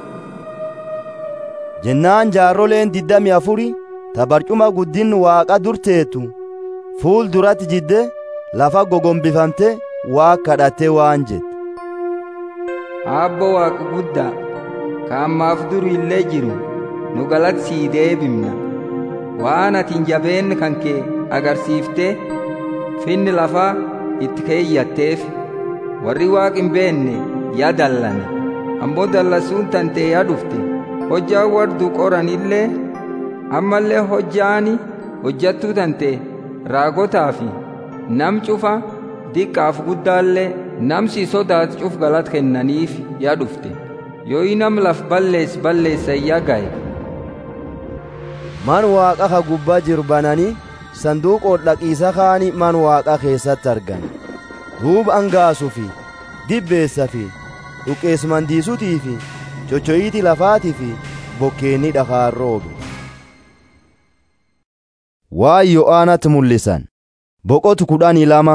[SPEAKER 1] jennaan jaarroleen diddami afuri tabarcuma guddin waaqa durteetu fuul duratti jidde lafa gogombifamte waa kadhatte waan jette
[SPEAKER 6] aabbo waaqa guddaa ka ammaaf duru illee jiru nu galatti sii deebimna waan atiin jabeenni kan kee agarsiiftee finni lafaa itti keeyyatteef warri waaq hin beenne yaa dallane ammoo dallasuun tantee yaa dhufte hojjaa wardu qoranillee ammallee hojjaani hojjattuu tante raagotaa fi nam cufa diqqaaf guddaallee namsi sodaat cuf galat kennaniif yaa dhufte yoo nam laf balleess balleessa yaa gaye
[SPEAKER 1] man waaqa ka gubbaa jiru bananii sanduuqoon dhaqiisa kaani man waaqa keessatti argan duuba angaasuu fi dibbeessa fi dhuqeessumandiisuutii fi cochoyiiti lafaatii fi bokkeenni dhakaan roobe waan yo'aanatti mul'isan boqotu kudhanii lama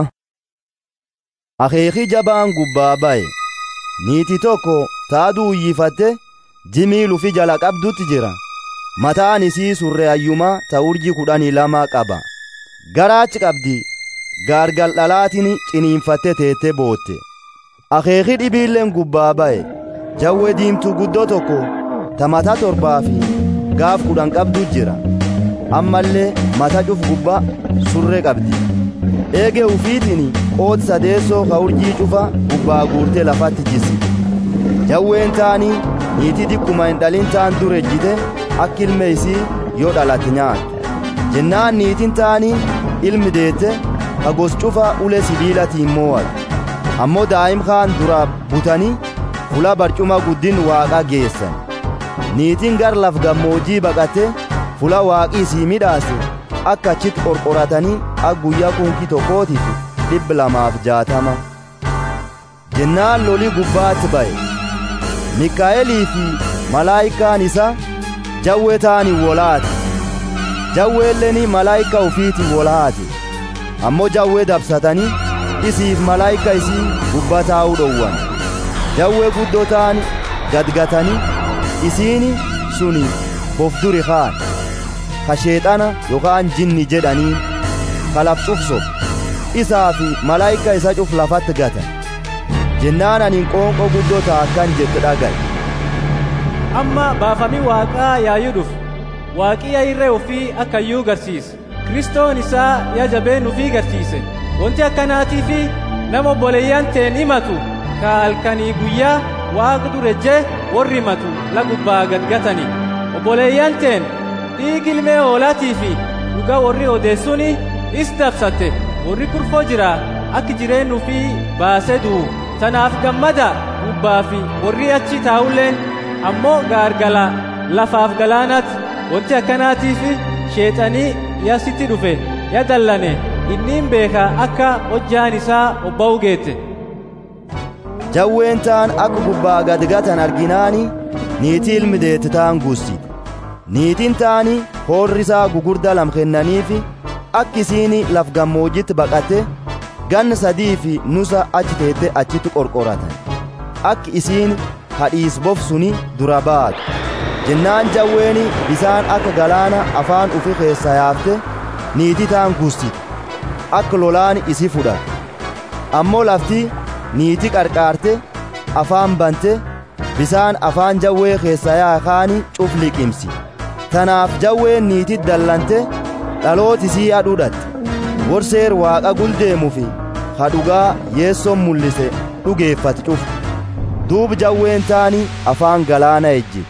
[SPEAKER 1] akeeki jabaan gubbaa ba'e niiti tokko taaduu uyyifatte jimii lufi jala qabdutti jira mataan isii surre ayyumaa ta urji kudhanii lama qaba garaachi qabdi gaargal dhalaatiin ciniinfatte teette bootte akeeki dhibiilleen gubbaa ba'e jawwe diimtuu guddoo tokko ta mata torbaa fi gaaf kudhan qabdu jira ammallee mata cuf gubbaa surre qabdi eege ufiitiin qooti sadeessoo ka urjii cufa gubbaa guurtee lafatti jisi jawween taanii niitii dikkuma hin dhalin taan dur ejjite akka ilme isii yoo dhalate nyaattu jennaan niitiin taanii ilmi deette ka gos cufa ule sibiilatiin mo'atu ammoo daa'im kaan dura butanii fula barcuma guddin waaqa geessan niitiin gar laf gammoojjii baqate fula waaqii isii midhaase akka achitti qorqoratanii akka guyyaa kunkii tokkootiif dhibba lamaaf jaatama jennaan loli gubbaatti ba'e mikaa'elii fi malaayikaan isa jawwe taani wolaate jawweelleen malaayika ufiitiin wolaate ammoo jawwee dabsatanii isiif malaayika isii gubbaa taa'uu dhowwan jawwee guddoo ta'an gadgatanii isiini suni bofduri kaan ka sheexana yookaan jinni jedhanii ka laf cufso isaa fi malaayika isa cuf lafatti gatan jennaan aniin qoonqoo guddoo ta'a akkan jette dhagaye
[SPEAKER 10] amma baafamii waaqaa yaayuu dhufu waaqii irree ofii akka iyyuu garsiise kristoon isaa yaa jabeen ofii garsiise wanti akkanaatiifi nama obboleeyyan teen himatu ka halkanii guyyaa waaqa durejjee warri himatu la gubbaa gadgatani obboleeyyan teen dhiigi ilmee hoolaatii fi dhugaa warri odeessuuni is dabsatte warri kurfoo jira akka jireenyu fi baasee du'u tanaaf gammada gubbaa fi warri achi taa'ulleen ammoo gaargala lafaaf galaanatti wanti akkanaatiif sheexanii yasitti dhufe ya dallane inniin beeka akka hojjaan isaa obba'uu geette
[SPEAKER 1] jawween taan akka gubbaa gadgatan arginaani niitii ilmi deette taan guussite niitiin taani hoorri isaa gugurdaa lam kennaniifi akka isiin laf gammoojjitti baqatte ganna sadii fi nusa achi teette achitti qorqoratan akka isiin hadhiis bofsuni dura baatu jennaan jawweeni bisaan akka galaana afaan ufi keessa yaafte niitii taan guussite akka lolaan isi fudhate ammoo lafti niitii qarqaarte afaan bante bisaan afaan jawwee keessa yaakaani cuf liqimsi tanaaf jawween niitii dallante dhalootisii adhudhatte worseer waaqa guldeemu fi hadhugaa yeessoon mul'ise dhugeeffate cufu duub jawween taani afaan galaana ejjite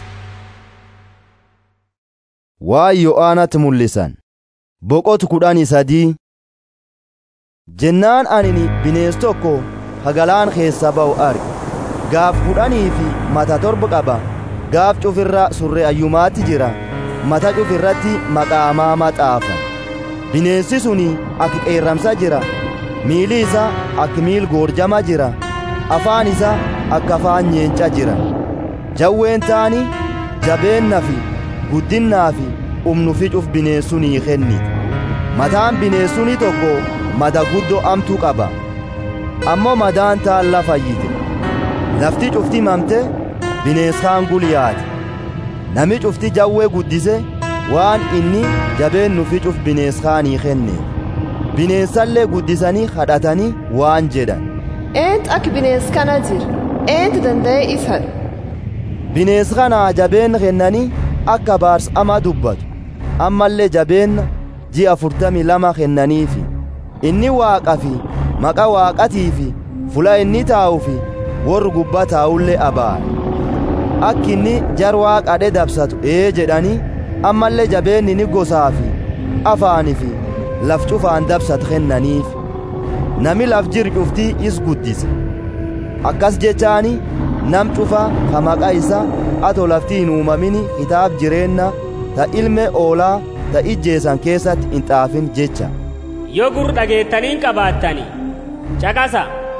[SPEAKER 1] waan yo'aanatti mul'isan boqotu kudhanii sadii jennaan anini binees tokko ka galaan keessa ba'u arge gaaf kudhanii fi mata torba qaba gaaf cufirra surre ayyumaatti jira mata cufirratti maqaamaa maxaafan bineensi suni akka qeerramsa jira miili isa akka miil goorjama jira afaan isa akka afaan nyeenca jira jawween taani jabeenna fi guddinnaa fi humnu ficuuf bineensunii kennite mataan bineensuni tokko mada guddoo amtuu qaba ammoo madaan taan lafayyite lafti cufti mamte bineensaan guliyaate nami cufti jawwee guddise waan inni jabeen nufi cuf bineensaanii kenne bineensallee guddisanii kadhatanii waan jedhan
[SPEAKER 8] Eentu akka bineensa kana jira? Eentu danda'ee isa hadhu?
[SPEAKER 1] bineensa kanaa jabeen kennanii akka baarsama dubbatu ammallee jabeen ji'a afurtamii lama kennaniifi inni waaqa fi maqa waaqatii fi fula inni taa'u fi warri gubbaa taa'ullee abaare akki inni jar waaqadhe dabsatu ee jedhanii ammallee jabeenni ni gosaa fi afaanii fi laf cufaan dabsatu kennaniif nami laf jir cuftii is guddise akkas jechaani nam cufa ka maqaa isa ato laftii hin uumamini kitaab jireenna ta ilme oolaa ta ijjeesan keessatti hin xaafin jecha
[SPEAKER 15] yoo gur dhageettaniin qabaattani caqasa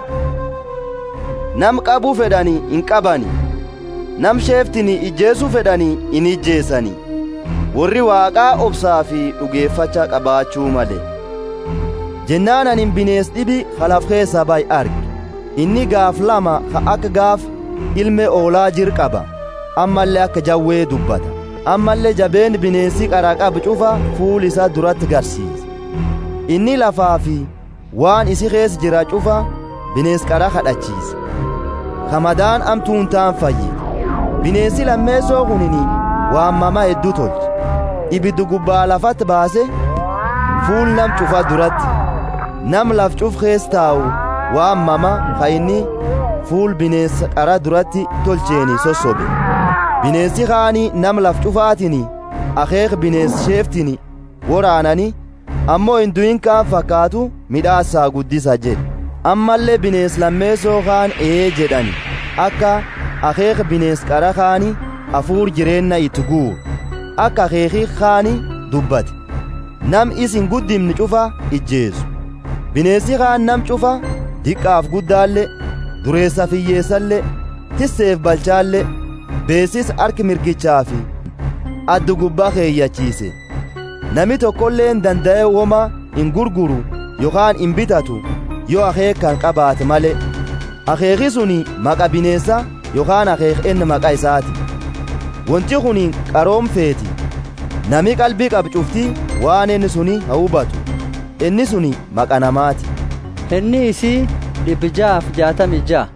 [SPEAKER 1] nam qabuu fedhanii hin qabani nam sheeftini ijjeesuu fedhanii hin ijjeessani warri waaqaa obsaa fi dhugeeffacha qabaachuu male jennaan anin binees dhibi halaf keessa bay arge inni gaaf lama ka akka gaaf ilme oolaa jir qaba ammallee akka jawwee dubbata ammallee jabeen bineensi qara qabu cufa fuul isaa duratti garsiisa inni lafaa fi waan isi keessa jira cufa bineens qara kadhachiisa kamadaan amtuun taan fayyite bineensi lammeessoo kunini waamama hedduu tolche ibiddu gubbaa lafatti baase fuul nam cufa duratti nam laf cuf keessa taa'u waamama ka inni fuul bineensa qara duratti tolcheeni sossobe bineensi kaanii nam laf cufaatini akeek bineens sheeftini woraanani ammoo hin du'in kaan fakkaatu midhaasaa guddisa jedhe ammallee bineens lammeessoo kaan ee jedhani akka akeek bineens qara kaani afuur jireenna itti guuru akka akeekii kaani dubbate nam isin guddimni cufa ijjeesu bineensi kaan nam cufa diqqaaf guddaallee dureessa fiyyeessallee tisseef balchaallee beesis harki mirgichaa fi addu gubbaa keeyyachiise nami tokkollee hin danda'e woma hin gurguru yookaan hin bitatu yoo akeek kan qabaate malee akeeki suni maqa bineessa yookaan akeek inni maqa isaati wanti kun qaroomfeeti nami qalbii qabu cuftii waan inni suni haa hubatu inni suni maqa namaati
[SPEAKER 16] inni isii dhibbi ja'aaf jaatami ja'a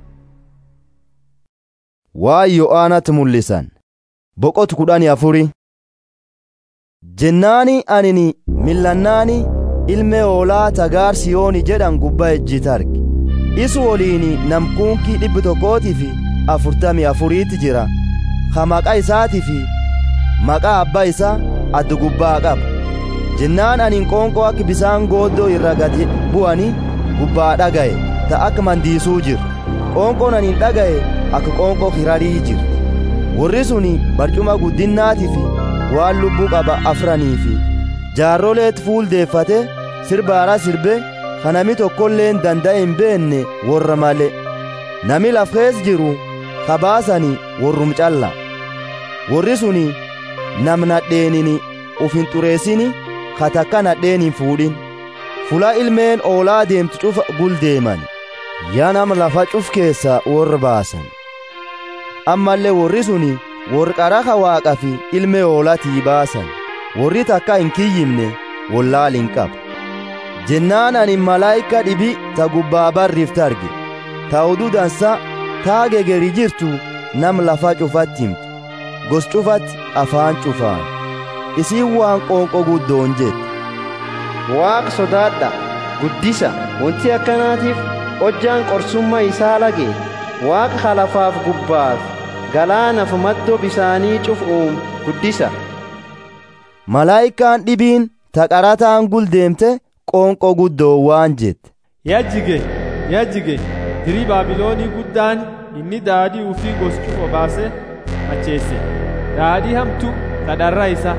[SPEAKER 1] waan yo'aanatti mul'isan boqotu kudhanii afuri jennaani anini millannaani ilme hoolaa tagaar siyooni jedhan gubbaa ejjita arge isu woliini namkuunkii dhibbi tokkootii fi afurtamii afuriitti jira ka maqaa isaatii fi maqaa abbaa isaa addu gubbaa qaba jennaan anin qoonqoo akka bisaan gooddoo irra gadi bu'ani gubbaa dhaga'e ta akka mandiisuu jiru qoonqoon anin dhaga'e akka qoonqoo kirarii jiru warri suni barcuma guddinnaatii fi waan lubbuu qaba afranii fi jaarroleet fuuldeeffate sirbaara sirbe ka nami tokkollee hin danda'e hin beenne warra male nami laf kees jiru ka baasani warrum calla warri suni nam nadheenini uf hin xureessini ka takka nadheen hin fuudhin fula ilmeen oolaa deemtu cufa guldeeman yaa nam lafa cuf keessa warra baasan ammallee warri suni warri qaraha waaqa fi ilmee oolatii baasan warri takka hin kiyyimne wallaal hin qabu jennaan ani malaayika dhibi ta gubbaa barriifta arge ta oduu dansa taa gegeri jirtu nam lafa cufatti himtu gos cufatti afaan cufaan isiin waan qoonqo guddoon jette
[SPEAKER 2] waaqa sodaadha guddisa wanti akkanaatiif hojjaan qorsummaa isaa lage waaqa halafaaf gubbaaf galaanaaf maddoo bisaanii cufuun guddisa
[SPEAKER 1] malaayikaan dhibiin ta qarataan guldeemte qoonqoo guddoo waan jette
[SPEAKER 13] yajjige yajjige dirii baabiloonii guddaan inni daadhii ufii goscuuf obaase macheesse daadhii hamtu tadharra isa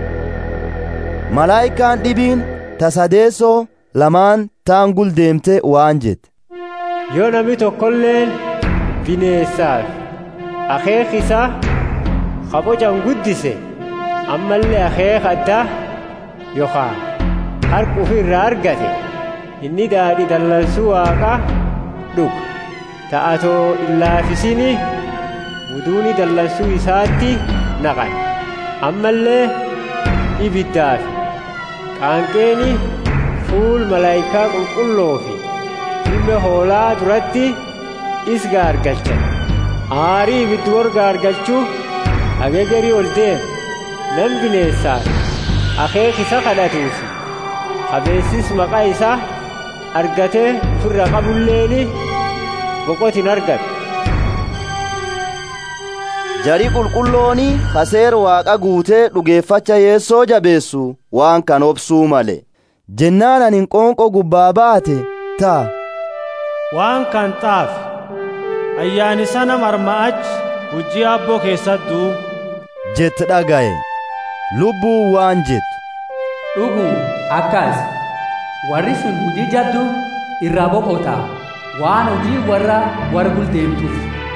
[SPEAKER 1] malaayikaan dhibiin ta sadeessoo lamaan taan guldeemte waan jette
[SPEAKER 12] yoo nami tokkolleen bineessaaf akeek isaa kabocan guddise ammallee akeek addaa yookaan harka ofirraa argate inni daadhi dallansuu waaqaa dhuga ta'atoo illaafisini muduuni dallansuu isaatti naqan ammallee ibiddaaf qaanqeeni fuul malaayikaa qulqulloo fi ilma hoolaa duratti is gaargalchan aarii ibiddu warra gaargalchuu ageegarii ol deem nan bineessaaf akeek isa kadhatuufi qabeessis maqaa isaa argatee firra qabulleeni
[SPEAKER 2] boqotin argate
[SPEAKER 1] jari qulqullooni kaseer waaqa guutee dhugeeffacha yeessoo jabeessu waan kan obsuu male jennaan anin qoonqo gubbaa baate taa
[SPEAKER 12] waan kan xaafi ayyaani sana marma'achi hujii abboo keessattuu
[SPEAKER 1] jette dhagaye lubbuu waan jettu
[SPEAKER 5] dhuguu akkas warri sun hujii jaddu irraa boqota waan hojii warra wargul deemtuuf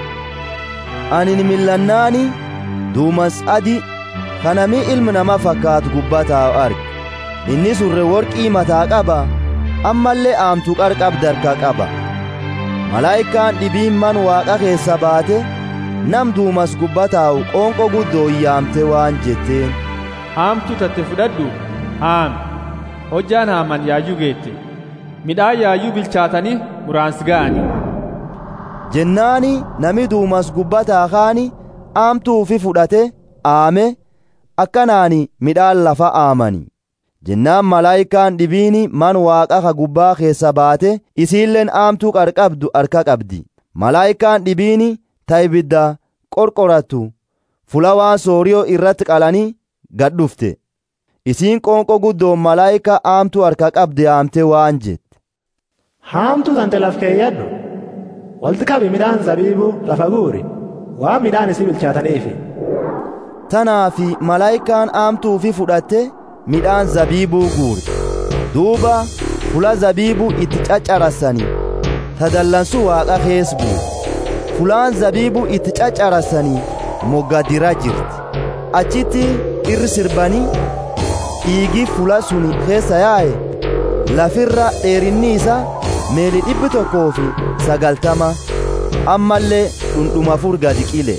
[SPEAKER 1] anin millannaani duumas adi kanami ilmi nama fakkaatu gubbataa arge inni surre worqii mataa qaba ammallee aamtuu qarqabdi harka qaba malaayikaan dhibiin man waaqa keessa baate nam duumas gubbataa'u qoonqo guddoo yaamte waan jetteen
[SPEAKER 13] haamtu tatte fudhadhu haami hojjaan haaman yaayyuu geette midhaan yaayyuu bilchaatanii muraansi ga'anii
[SPEAKER 1] jennaani nami duumas gubbataa kaani aamtuufi fudhate aame akkanaani midhaan lafa aamani jennaan malaayikaan dhibiini man waaqa ka gubbaa keessa baate isiilleen aamtuu qarqabdu harka qabdi malaayikaan dhibiini ta ibidda qorqorattu fula waan sooriyoo irratti qalanii gad dhufte isiin qoonqo guddoon malaayika aamtuu harka qabde aamte waan jette
[SPEAKER 7] haamtuu tante laf keeyyadhu walti qabi midhaan zabiibuu lafa guuri waan midhaan isii bilchaataniifi
[SPEAKER 1] tanaa fi malaayikaan aamtuufi fudhatte midhaan zabiibuu guurte duuba fula zabiibuu itti caccarassanii tadallansu waaqa kees buute fulaan zabiibuu itti caccarassanii moggadira jirti achitti irri sirbanii dhiigi fula suni keessa yaa'e lafirra dheerinni isaa meeli dhibbi tokkoo fi sagaltama ammallee dhundhuma fur gadi qile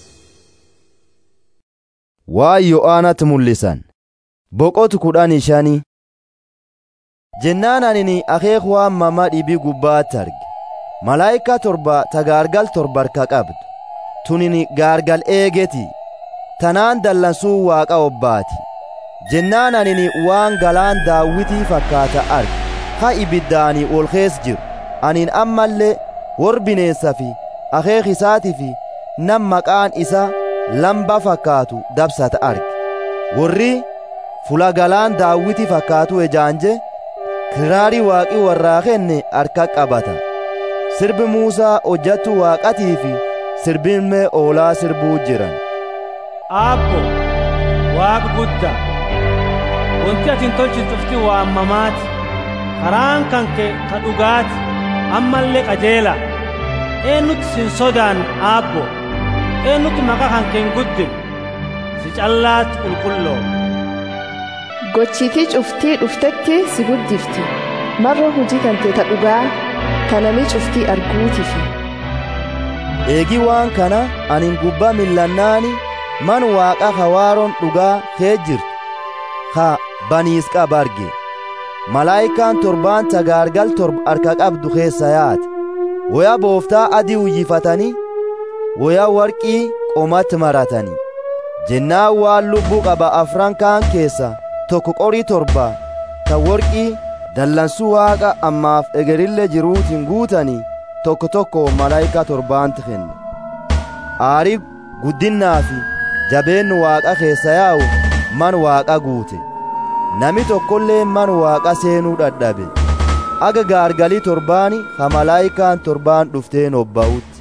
[SPEAKER 1] waan yo'aanatti mul'isan boqotu kudhanii shanii jennaan anini akeek waan mama dhibii gubbaatti arge malaayika torba ta gaargal torba harka qabdu tunini gaargal eegeti tanaan dallansuu waaqa obbaati jennaan anini waan galaan daawwitii fakkaata arge ha ibiddaanii ol kees jiru anin ammallee wor bineensa fi akeek isaatii fi nam maqaan isa lamba fakkaatu dabsata arge warri fula galaan daawwiti fakkaatu ejaanje kiraarii waaqii warraa kenne harka qabata sirbi muusaa hojjattu waaqatii fi sirbinmee oolaa sirbuu jiran
[SPEAKER 12] aabbo waaqa guddaa wanti atin tolchitufti waammamaati karaan kan kee ka dhugaati ammallee qajeela eennutti sin sodaan aabbo eennutti maqaa kan keen guddin si callaatti qulqulloo
[SPEAKER 8] gochiitii cuftii dhuftetti si guddifti marra hujii kante ta dhugaa kanami cuftii arguutifi
[SPEAKER 1] eegi waan kana anin gubbaa millannaani man waaqa hawaaroon dhugaa kee jirtu ha baniis qaba arge malaayikaan torbaan tagaargal torba harka qabdu keessa yaate woya booftaa adii uyyifatanii woya warqii qomatti maratanii jennaan waan lubbuu qaba afran kaan keessa tokko qorii torba ta worqii dallansuu waaqa ammaaf egerille jiruutiin guutanii tokko tokko malaayika torbaanti kenne aarii guddinnaa fi jabeennu waaqa keessa yaa'u man waaqa guute nami tokkollee man waaqa seenuu dhadhabe aga gaargalii torbaani ha malaayikaan torbaan dhufteen obba'utti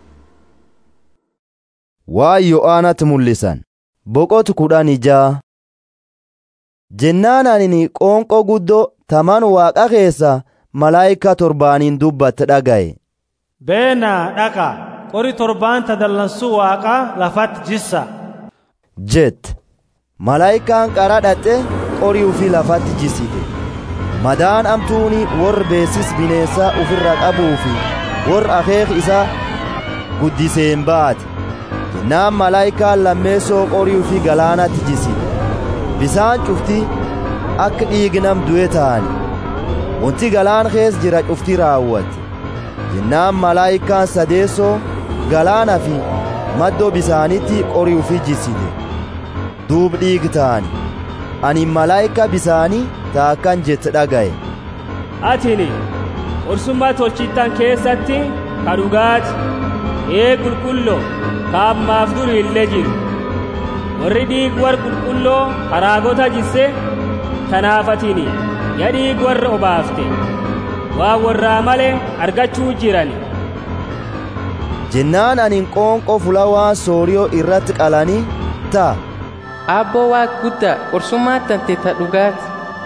[SPEAKER 1] waan yo'aanatti mul'isan boqotu kudhan ijaa jennaan anini qoonqoo guddoo taman waaqa keessa malaayika torbaaniin dubbatte dhagaye
[SPEAKER 12] beenaa dhaqa qori torbaanta dallansuu waaqaa lafatti jissa
[SPEAKER 1] jette malaayikaan qara dhatte qorii ufii lafatti jissite madaan amtuuni warra beesis bineensaa ufirra qabuu fi warra akeek isaa guddiseen baate jennaan malaayikaan lammeessoo qorii ufii galaanatti jissite bisaan cufti akka dhiigi nam du'e ta'ani wanti galaan kees jira cufti raawwate jennaan malaayikaan sadeessoo galaana fi maddoo bisaanitti qorii ufii jissite duub dhiigi ta'ani ani malaayika bisaanii taakkan jette dhagaye
[SPEAKER 15] atini qorsummaa tolchittan keessatti ka dhugaati ee qulqulloo ka ammaaf duri illee jiru warri dhiig warra qulqulloo haraagota jisse tanaafatini ya dhiig warra obaafte waa warraa malee argachuu jirani
[SPEAKER 1] jennaan anin qoonqoo fulawaa sooriyoo irratti qalanii ta'a
[SPEAKER 17] Abboo waaq guddaa qorsummaa tante ta dhugaati.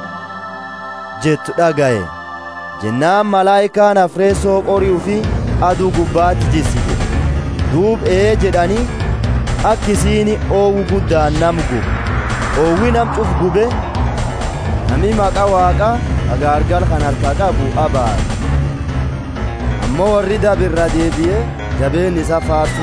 [SPEAKER 1] jettu dhagaye jennaan malaayikaan afreessoo qori'uu fi aduu gubbaatti jissite duub ee jedhanii akkisiin oowwu guddaan nam gube oowwi nam cuf gube nami maqa waaqa agaargal kan harka qabu abaare ammoo warri dabirra deebi'ee jabeen isa faarsu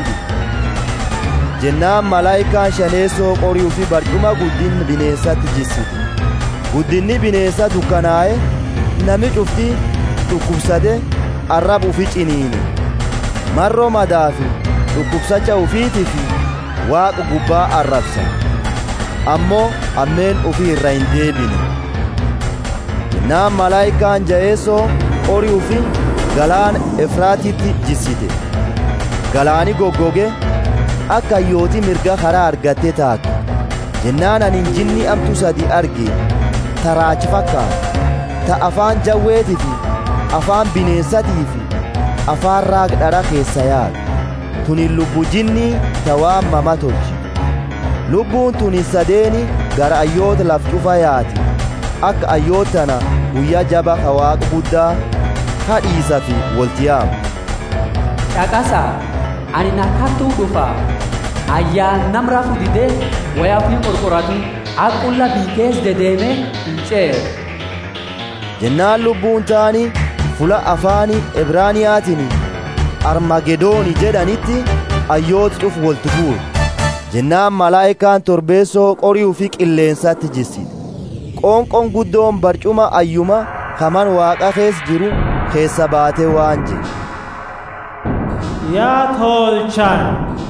[SPEAKER 1] jennaan malaayikaan shaneessoo qori'uu fi barcuma guddin bineensatti jissite guddinni bineensa dukkanaa'e nami cufti dhukkubsate arrab ufi ciniine marroo madaa fi dhukkubsacha ufiitii fi waaqa gubbaa arrabsa ammoo ammeen ufi irra hin deebine jennaan malaayikaan ja'eessoo qorii ufi galaana efraatitti jissite galaani goggoge akka hayyooti mirga karaa argatte taate jennaan anin jinni amtu sadi arge taraachi fakkaata ta afaan jawweetii fi afaan bineensatii fi afaan raagdhara keessa yaadu tunin lubbu jinnii ta waan mama tolchi lubbuun tunin sadeeni gara ayyoota laf cufa yaati akka ayyootana guyyaa jaba ka waaqa guddaa kadhiisa fi waltiyaamu
[SPEAKER 5] Caqasa ani nakkattuu dhufa ayyaan nam rafu didee wayaa fi qorqoratu aqulla biikees dedeeme hin ceere.
[SPEAKER 1] jennaan lubbuun taani fula afaani ibraaniyaatiin armagedooni jedhanitti ayyooti cuf wolti fuur jennaan malaayikaan torbeessoo qori'uu fi qilleensatti jissite qoonqoon guddoon barcuma ayyuma kaman waaqa kees jiru keessa baatee waan jedhe
[SPEAKER 12] yaa tolchan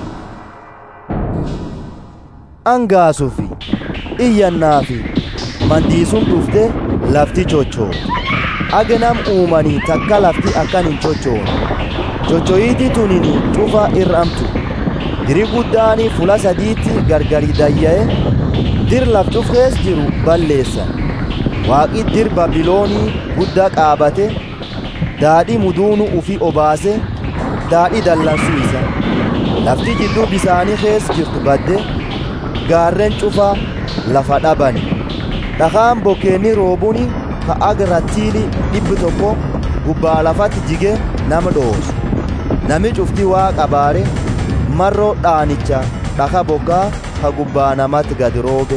[SPEAKER 1] angaasuu fi iyyannaa fi mandiisuun dhufte lafti chochoo agenam uumanii takka lafti akkan hin chochoone chochoyiiti tunini cufa irramtu diri guddaani fula sadiitti gargari dayya'e dir laf cufkees jiru balleessan waaqi dir babiloonii guddaa qaabate daadhi muduunu ufi obaase daadhi dallansiisa lafti jidduu bisaanii kees jirtu badde gaarren cufa lafa dhabani dhakaan bokkeenni roobuni ka agrattiili dhibbi tokko gubbaa lafatti jige nama dhoosu nami cufti waa qabaare marroo dhaanicha dhaka bokkaa ka gubbaa namatti gad roobe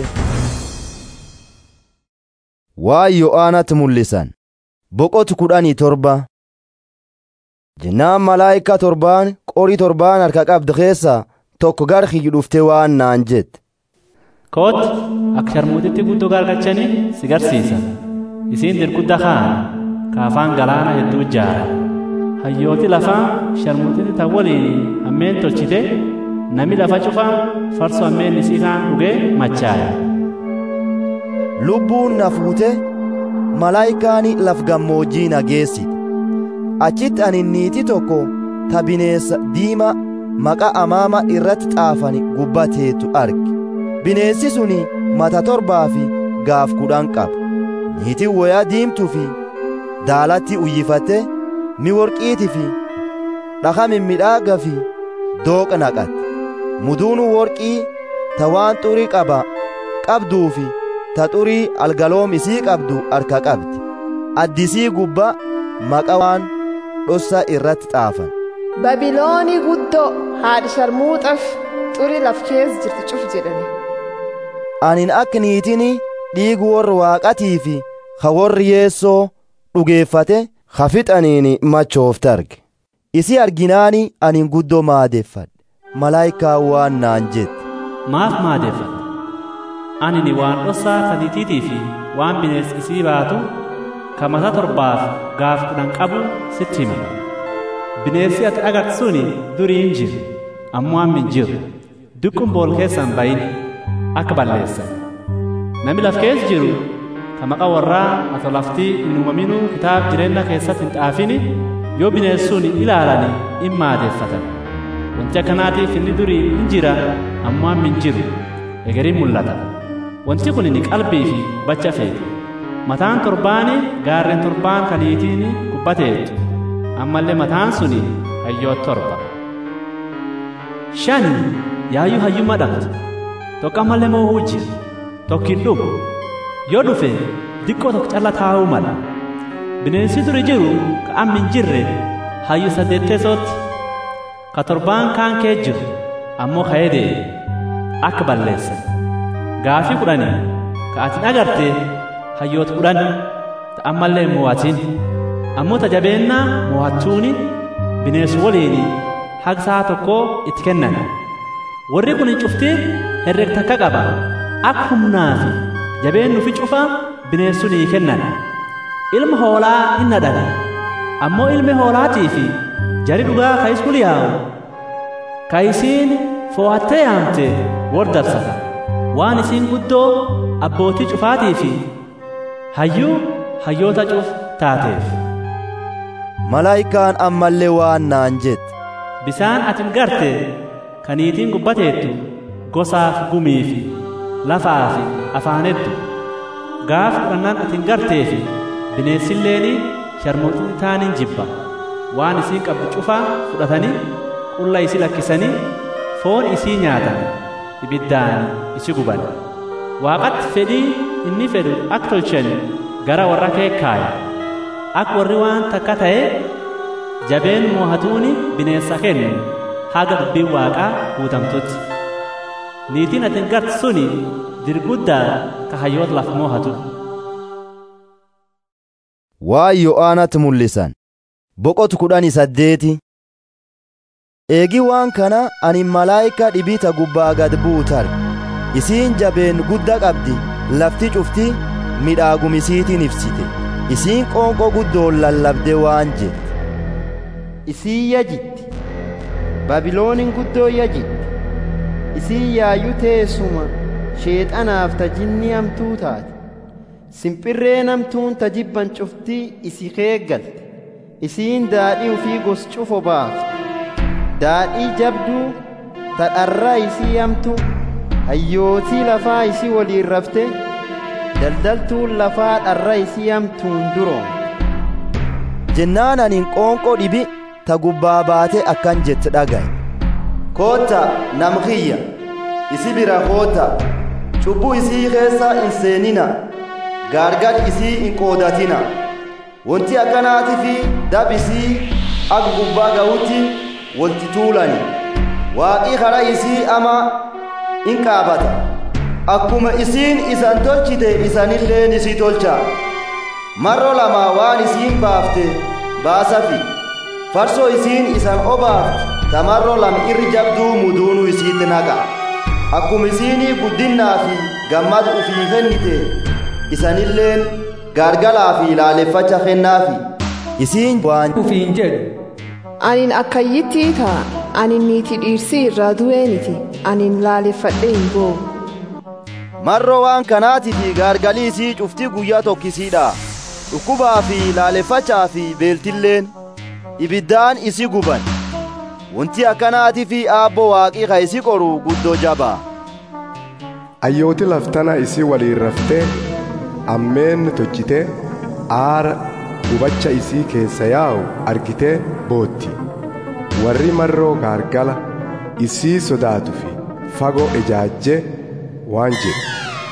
[SPEAKER 1] waa yo'aanatti mul'isan boqotu kudhanii torba jennaan malaayika torbaan qorii torbaan harka qabde keessa tokko gar kiyyu dhufte waan naan jette
[SPEAKER 18] koot akka sharmuutitti guddoo gargachanii si garsiisa isiin dirgudda kaan kaafaan galaana hedduu jaara hayyooti lafaa sharmuutitti tan waliin hammeen tolchite nami lafa cufaa farso hammeen isii kaan dhugee machaaya
[SPEAKER 1] lubbuun na fuute malaayikaani laf gammoojjii na geessite achitti ani niitii tokko ta bineessa diima maqa amaama irratti xaafani gubbateetu arge bineensi suni mata torbaa fi gaaf kudhan qaba niitiin woyaa diimtuu fi daalatti uyyifatte mi worqiitii fi dhaka mimmidhaaga fi dooqa naqatte muduunu worqii ta waan xurii qaba qabduu fi ta xurii algaloom isii qabdu harka qabdi addisii gubba maqa waan dhossa irratti xaafan
[SPEAKER 8] babiloonii guddoo haadhi sharmuuxaf xurii laf kees jirti cuf jedhani
[SPEAKER 1] anin akka niitiin dhiigu warra waaqatii fi ka warri yeessoo dhugeeffate ka fixaniin machoofte arge isi arginaani anin guddoo maadeeffadhe malaayikaa waan naan jette
[SPEAKER 18] maaf maadeeffadhe ani waan dhossaa kadiitiitii fi waan bineensi isii baatu ka mata torbaaf gaaf kudhan qabu sitti hima bineensi ati agartu suni durii hin jiru ammoo amma hin jiru dukkuun bool keessan bayin akka balleessan nami laf keessa jiru ka maqa warraa ato laftii hin uumaminuu kitaab jireenya keessatti hin xaafini yoo bineessuun ilaalani in maadeeffatan wanti akkanaatiif inni durii in jira ammoo amma hin jiru egeriin mul'ata wanti kun ni qalbii fi bacha feete mataan torbaani gaarreen torbaan kaniitiin gubbateetu ammallee mataan suni hayyoo torba shan yaayyuu hayyummaa dhabdu tokko ammallee moo'uu jira tokkin dhufu yoo dhufe diqqoo tokko calla taa'uu mala bineensi duri jiru ka amma hin jirre hayyuu saddeetteesootti ka torbaan kaan kee jiru ammoo ka'ee deeme akka balleesse gaafii kudhanii ka atin agarte hayyoota kudhan ta ammallee mo'atin ammoo tajabeennaa mo'attuuni bineensi waliin haga sa'a tokkoo itti kennan warri kun hin cuftiin herreg takka qaba akka humnaa fi jabeennu fi cufa bineensuu ni kennan ilma hoolaa hin nadhan ammoo ilmi hoolaatii fi jari dhugaa ka iskul yaa'u ka isiin fo'attee yaamte war darsata waan isiin guddoo abbootii cufaatii fi hayyuu hayyoota cuf taateef
[SPEAKER 1] malaayikaan ammallee waan naan jette
[SPEAKER 18] bisaan atin garte kaniitiin gubbateettu gosaaf gumii fi lafaa fi afaanettu gaaf fudhannaan atin gartee fi bineensilleeni sharmootiin taaniin jibba waan isiin qabdu cufaa fudhatanii qulla isii lakkisanii foon isii nyaatan ibiddaan isi guban waaqatti fedhii inni fedhu akka tolchan gara warra keekkaaya akka warri waan takka ta'e jabeen moohatuuni bineensa kennu haga dubbiin waaqaa guutamtutti niitiin atin garte suni dirguddaa ka hayyoota laf moohatu
[SPEAKER 1] waan yo'aanatti mul'isan boqotu kudhanii saddeeti eegi waan kana ani malaayika dhibita gubbaa gad buutar isiin jabeen gudda qabdi lafti cufti midhaagumisiitiin ibsite isiin qoonqoo guddoon lallabde waan jette
[SPEAKER 19] isii yajitti babiloonin guddoo yajitti isii yaayyuu teessuma sheexanaaf tajinni hamtuu taate simpirree namtuun tajibban cuftii isi keeggalte isiin daadhii ufii gos cufo baafte daadhii jabduu tadharraa isii hamtu hayyootii lafaa isii waliin rafte daldaltuun lafaa dharra isii hamtuun duroomte
[SPEAKER 1] jennaan anin qoonqoo dhibi ta gubbaa baate akkan jette dhagaye
[SPEAKER 20] kootta nam kiyya isi bira kootta cubbuu isii keessa hin seenina gaargar isii hin qoodatina wanti akkanaatii fi dab isii akka gubbaa ga'utti walti tuulani waaqii karaa isii ama in qaabata akkuma isiin isan tolchite isanilleen isii tolcha marro lama waan isiin baafte baasafi farsoo isiin isan obaafte tamarro lam irri jabduu muduunu isiitti naqa akkuma isiinii guddinnaa fi gammad ufii kennite isanilleen gaargalaa fi laaleffacha kennaafi
[SPEAKER 1] isiin waan
[SPEAKER 5] ufiin jedhu
[SPEAKER 8] anin akkayyittii ta'a anin niiti dhiirsii irraa du'eeniti anin laaleffadhe hin boo
[SPEAKER 1] marro waan kanaatii fi gaargalii isii cuftii guyyaa tokkisiidha dhukkubaa fi laaleffachaa fi beeltilleen ibiddaan isi guban wanti akkanaatii fi aabbo waaqii ka isi qoru guddoo jabaa
[SPEAKER 21] ayyooti laftana isii waliin raftee ammeen tolchitee aara gubacha isii keessa yaa'u argitee bootti warri marroo gaargala isii sodaatu fi fagoo ejaajjee waan jedhu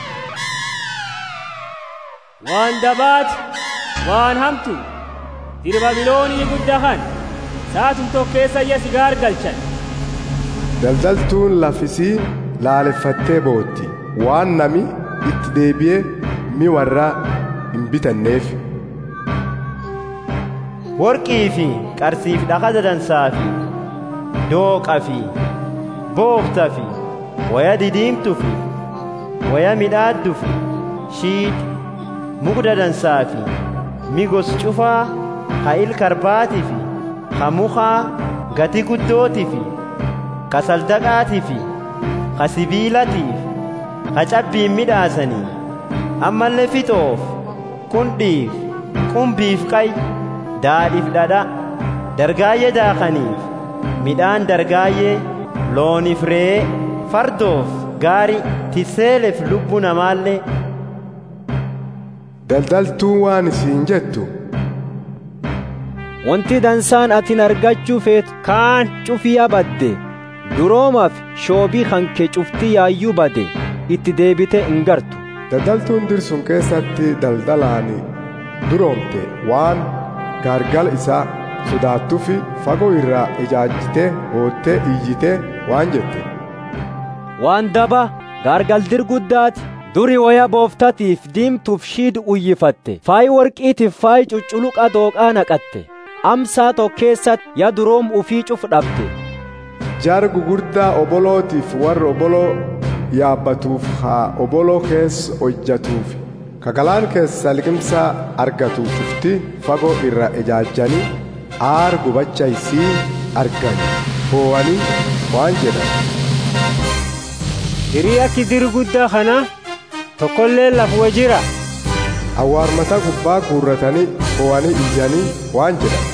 [SPEAKER 15] waan dabaati waan hamtu diri babiloonii guddaa kan saatum tokkeessa iyya si gaargalchan
[SPEAKER 21] daldaltuun lafisii laaleffattee bootti waan nami itti deebi'ee mi warraa hin bitanneef
[SPEAKER 2] worqii fi qarsiif dhaqa dadansaa fi dooqa fi boofta fi waya didiimtu fi waya midhaaddu fi shiidhi mugda dansaa fi migos cufaa ka ilkarbaatii fi ka mukaa gati guddootii fi ka saldaqaatii fi ka sibiilatiif ka cabbiin midhaasanii ammallee fixoof qundhiif qumbiif qay daadhiif dhadha dargaayyee daakaniif midhaan dargaayyee looniif re'ee fardoof gaarii tiseeleef lubbuu namaallee
[SPEAKER 21] daldaltuu waan isiin jettu
[SPEAKER 3] wanti dansaan atin argachuu feetu kaan cufiyaa badde duroomaaf shoobii hanke cuftii yaayyuu bade itti deebite hin gartu
[SPEAKER 21] daldaltuun dirsun keessatti daldalaani duroomte waan gaargal isaa sodaattufi fagoo irraa ijaajjite boottee iyyite waan jette
[SPEAKER 3] waan daba gaargaldir guddaati duri waya booftatiif diimtuuf shiid uyyifatte faayi warqiitiif faayi cucculuqa dooqaa naqatte amsaa tokkeessatti ya duroom ufii cuf dhabde
[SPEAKER 21] jaar gugurdaa obolootiif warra oboloo yaabbatuuf haa oboloo keessa hojjatuuf kagalaan keessa liqimsaa argatu cufti fagoo irra ijaajjanii aar gubacha isii argani boo'anii waan jedhan
[SPEAKER 12] hiriya kidir guddaa kana tokkollee lafuma jira
[SPEAKER 21] awwaarmata gubbaa guurratanii boo'anii iyyanii waan jedhan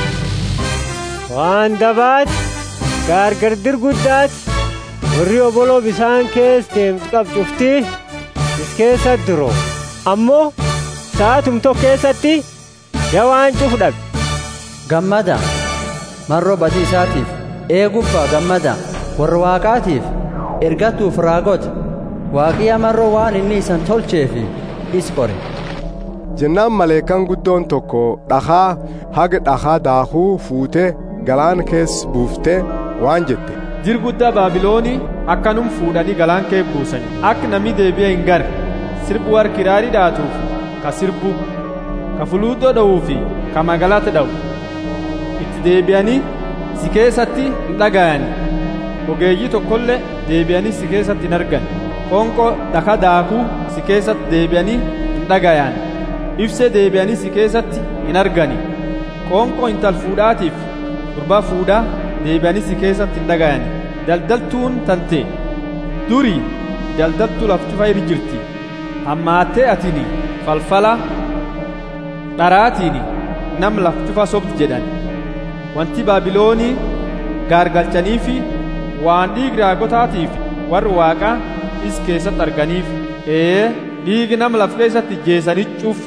[SPEAKER 12] waan dabaati gaargardir guddaati warri oboloo bisaan kees deemtu qabcuftii is keessa duroo ammoo sa'aatum tokko keessatti ya waan cuf dhabe
[SPEAKER 16] gammada marroo badii isaatiif eegubbaa gammada warra waaqaatiif ergatuuf raagota waaqiya marroo waan inni isan tolcheefi is qore
[SPEAKER 21] jennaan maleekan guddoon tokko dhakaa haga dhakaa daakuu fuutee galaan kees buuftee waan jette
[SPEAKER 13] jir guddaa baabiloonii akkanum fuudhanii galaan kee buusani akka namni deebi'e hin garre sirbu war kiraarii dhaatuuf ka sirbu ka fuluuddoo dha'uu fi ka magaalata dha'u itti deebi'anii si keessatti hin dhaga'ani ogeeyyii tokkollee deebi'anii si keessatti hin argan qonqoo dhaka daakuu si keessatti deebi'anii hin dhagayan ibsee deebi'anii si keessatti hin argani qonqoo intal fuudhaatiif gurbaa fuudhaa deebi'anii si keessatti hin dhagayani daldaltuun tante durii daldaltuu laftufa iri jirti hammaattee atini falfala dharaatiini nam laftufa sobdi jedhan wanti baabiloonii gaargalchaniifi waan dhiigi raagotaatiif warri waaqaa is keessatti arganiif ee dhiigi nam laf keessatti jeesanii cuuf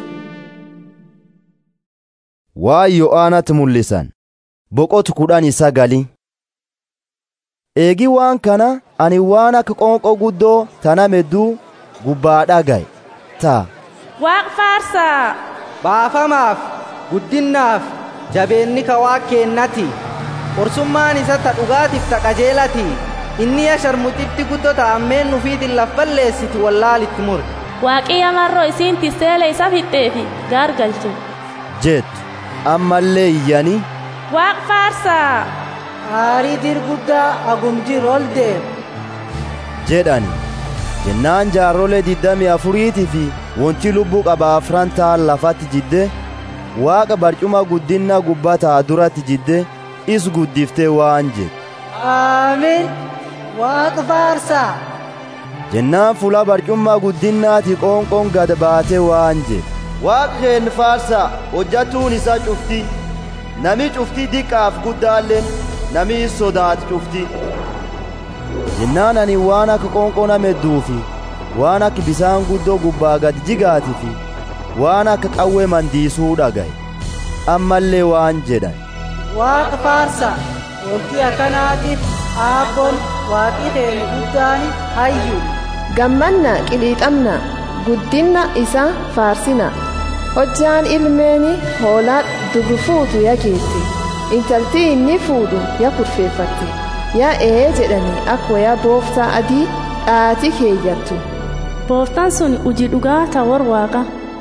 [SPEAKER 1] waa yo'aanatti mul'isan boqotu kudhan sagali eegi waan kana ani waan akka qoonqoo guddoo tana medduu gubbaa dhagaye ta'a
[SPEAKER 4] waaq faarsaa
[SPEAKER 22] baafamaaf guddinnaaf jabeenni ka waaq keennati qorsummaan isa ta dhugaatiif ta qajeelati inni ya sharmuxitti guddoo ta ammeen nufiitin laf balleessiti wallaalitti mure
[SPEAKER 11] waaqiyya marroo isiin tiseele isa fixxeefi gaargalche
[SPEAKER 1] jettu ammallee iyyanii
[SPEAKER 4] waaq faarsaa aarii dirguddaa agumjir ol deem
[SPEAKER 1] jedhani jennaan jaarrolee diddamii afuriitii fi wonti lubbuu qaba afran ta'an lafatti jidde waaqa barcuma guddinna gubbataa duratti jidde is guddiftee waan jedhe
[SPEAKER 4] aamin waaq faarsaa
[SPEAKER 1] jennaan fuula barcummaa guddinnaati qoonqoon gad baatee waan jedhe
[SPEAKER 20] waaqa keen faarsaa hojjatuun isaa cufti nami cufti diqqaaf guddaalleen nami sodaat cufti
[SPEAKER 1] jennaan ani waan akka qoonqoo namedduufi waan akka bisaan guddoo gubbaa gad jigaati fi waan akka qawwee mandiisuu dhagaye ammallee waan jedhan
[SPEAKER 4] waaqa faarsaa wanti akkanaatiif aabboon waaqi teenu guddaani hayyu
[SPEAKER 8] gammanna qiliixamna guddinna isa faarsina hojjaan ilmeeni hoolaa dubru fuutu ya geette intalti inni fuudhu ya kurfeeffatte ya ee jedhani akka wayaa booftaa adii dhaati keeyyattu
[SPEAKER 11] booftaan sun uji dhugaa ta war waaqa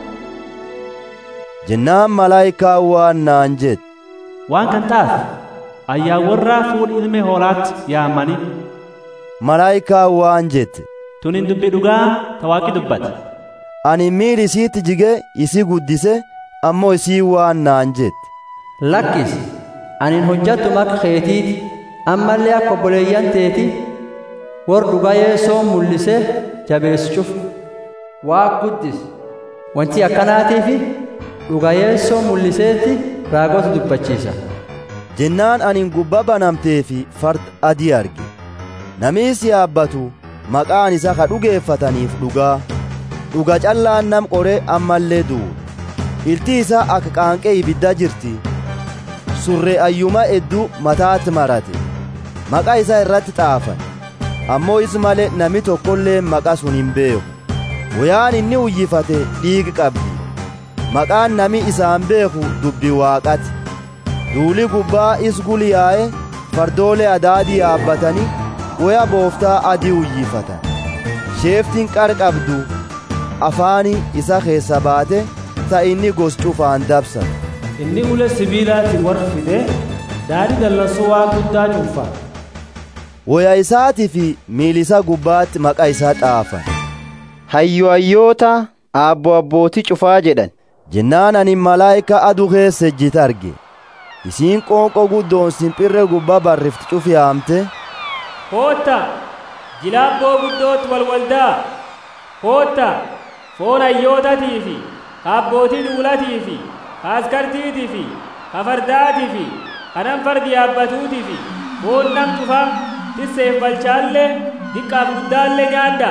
[SPEAKER 1] jennaan malaayikaa waan naan jette
[SPEAKER 18] waan kan taate ayyaa warraa fuudhi ilme hoolaatti yaamanii
[SPEAKER 1] malaayikaa waan jette
[SPEAKER 18] tunin dubbi dhugaa ta waaqi dubbate
[SPEAKER 1] ani miil isiitti jige isi guddise ammoo isii waan naan jette
[SPEAKER 16] lakkis anin hojjattu maka keetiiti ammallee akka obboleeyyan teeti war dhugaa yeessoo mul'ise jabeessuuf waaq guddis wanti akkanaatiifi dhugaa yeessoo mul'iseetti raagota dubbachiisa
[SPEAKER 1] jennaan anin gubba banamtee fi farda adii arge namiis yaabbatu maqaan isa ka dhugeeffataniif dhugaa dhuga callaan nam qoree ammallee du'u ilti isaa akka qaanqee ibidda jirti surree ayyuma hedduu mataatti marate maqaa isaa irratti xaafan ammoo is malee nami tokkollee maqaa sun hin beeku woyaan inni uyyifate dhiigi qabdi maqaan nami isaan beeku dubbi waaqati duuli gubbaa is guliyaa'e fardoolee adaadii yaabbatanii woya booftaa adii uyyifatan sheeftiin qar qabdu afaani isa keessa baate ta inni gos cufaan dabsan
[SPEAKER 18] inni ulee sibiilaatti warra fide daadhii dallansuu waa guddaa cuunfa
[SPEAKER 1] woya isaatii fi miilisa gubbaatti maqaa isaa xaafan
[SPEAKER 19] hayyo hayyoota aabbo abbootii cufaa jedhan
[SPEAKER 1] jennaan ani malaayika aduu keessa ejjite arge isiin qoonqoo guddoon simpirree gubbaa barrifti cufiyaamte
[SPEAKER 15] kootta jilaabboo guddootti walwaldaa kootta foon hayyootatii fi abbootii duulatii fi askartiitii fi kafardaatii fi kanan fardi yaabbatuutii fi foon nam cufaa tisseef balchaallee diqqaaf guddaallee nyaadda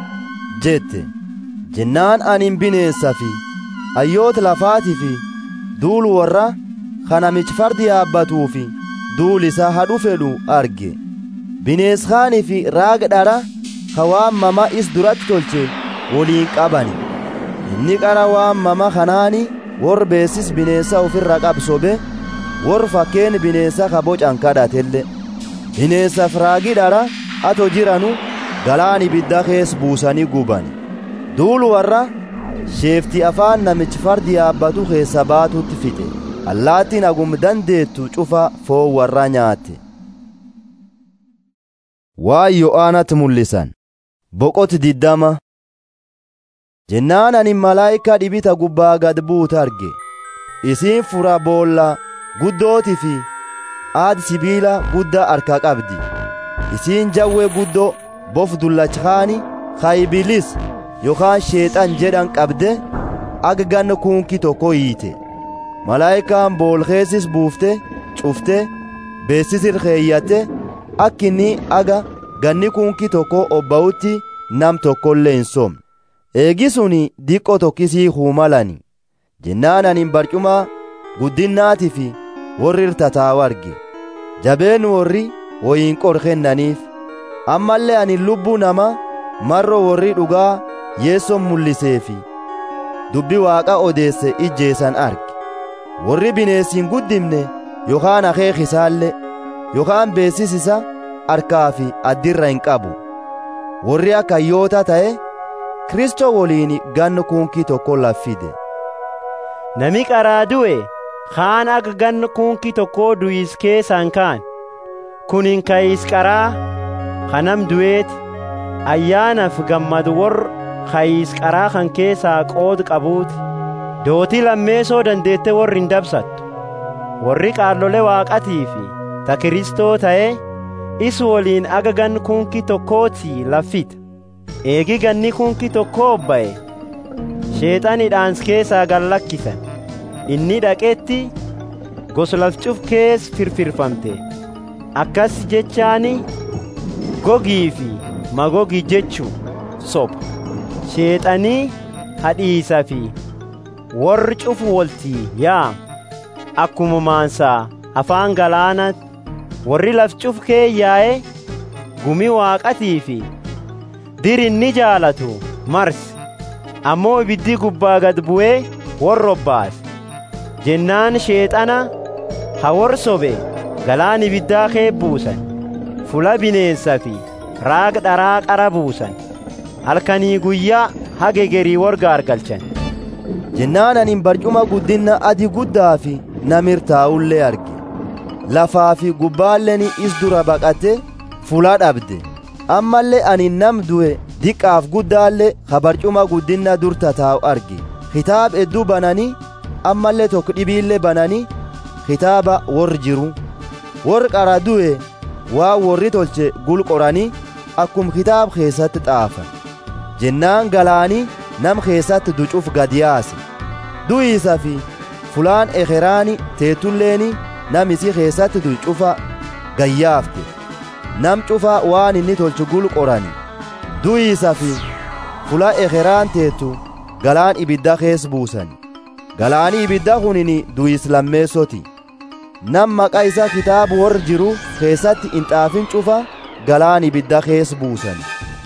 [SPEAKER 1] jette jennaan anin bineensa fi hayyoota lafaatii fi duul warra kanamichi fardi yaabbatuu fi duul isaa hadhu fedhu arge bineenshaanii fi raaga dhara ka waan mama is duratti tolche woliin qabani inni qara waan mama kanaani wor beesis bineensa ofirra qabsobe wor fakkeen bineensa ka bocan kadhatelle bineensaaf raagi dhara ato jiranu galaan ibidda kees buusanii guban duul warra sheefti afaan namichi fardi yaabbatu keessa baatutti fixe allaattiin agum dandeettu cufa foon warra nyaatte waan yo'aanatti mul'isan boqoti diddama jennaan ani malaayika dhibita gubbaa gad buute arge isiin fura boolla guddooti fi aadi sibiila guddaa harka qabdi isiin jawwee guddoo bof dullachkaani kaybilis yookaan sheexan jedhan qabde aga ganna kunkii tokko hiite malaayikaan boolkeessis buufte cufte beessisir keeyyatte akkinni aga ganni kunkii tokko obba'utti nam tokkollee hin somne eegisuni diqqo tokkisii huumalani jennaan anin barcuma guddinnaati fi warri irtataawu arge jabeen warri woyin qor kennaniif ammallee anin lubbuu nama marro warri dhugaa yeesson mul'iseefi dubbi waaqa odeesse ijjeessan arge warri bineessiin guddimne yookaan akeekisaallee yookaan beessisisa harkaa fi addirra hin qabu warri akka hayyoota ta'e kristoo woliin ganna kunkii tokko laffide
[SPEAKER 2] nami qaraa du'e kaan akka ganna kunkii tokkoo du'is keessaan kaan kunin kayis qaraa kanam du'eeti ayyaanaaf gammadu warra kayis qaraa kan keessaa qood qabuuti dootii lammeessoo dandeette warri hin dabsattu warri qaallole waaqatii fi ta kiristoo ta'e is woliin aga gan kunki tokkooti laffita eegi ganni kunki tokkoo ba'e sheexanidhaans keessaa gallakkisan inni dhaqetti goslafcuf kees firfirfamte akkas jechaani gogii fi magogi jechuu soba sheexanii hadhiisa fi warri cufu woltii yaa akkuma maansaa afaan galaana warri laf cuf kee yaa'e gumi waaqatii fi dirinni jaalatu marsi ammoo ibiddi gubbaa gad bu'ee worrobbaas jennaan sheexana ha worsobe galaan ibiddaa kee buusan fula bineensa fi raag dharaa qara buusan halkanii guyyaa hagegerii warga argalchan
[SPEAKER 1] jennaan anin barcuma guddinna adi guddaa fi namir taa'ullee arge lafaa fi gubbaalleen is dura baqate fula dhabde ammallee ani nam du'e diqqaaf guddaallee ka barcuma guddinna dur tataa'u arge kitaab hedduu bananii ammallee tokko dhibiillee bananii kitaaba warri jiru warri qara du'e waa warri tolche gulqoranii akkum kitaab keessatti xaafan jennaan galaanii nam keessatti ducuuf gad yaase du'iisa fi fulaan ekeraani teetulleeni nam isii keessatti du'e cufa gayyaafte nam cufa waan inni tolchu gul qorani du'iisa fi fula ekeraan teetu galaan ibidda kees buusani galaani ibidda kunini du'is lammeessoti nam maqaa isa kitaabu warra jiru keessatti hin xaafin cufa galaan ibidda kees buusani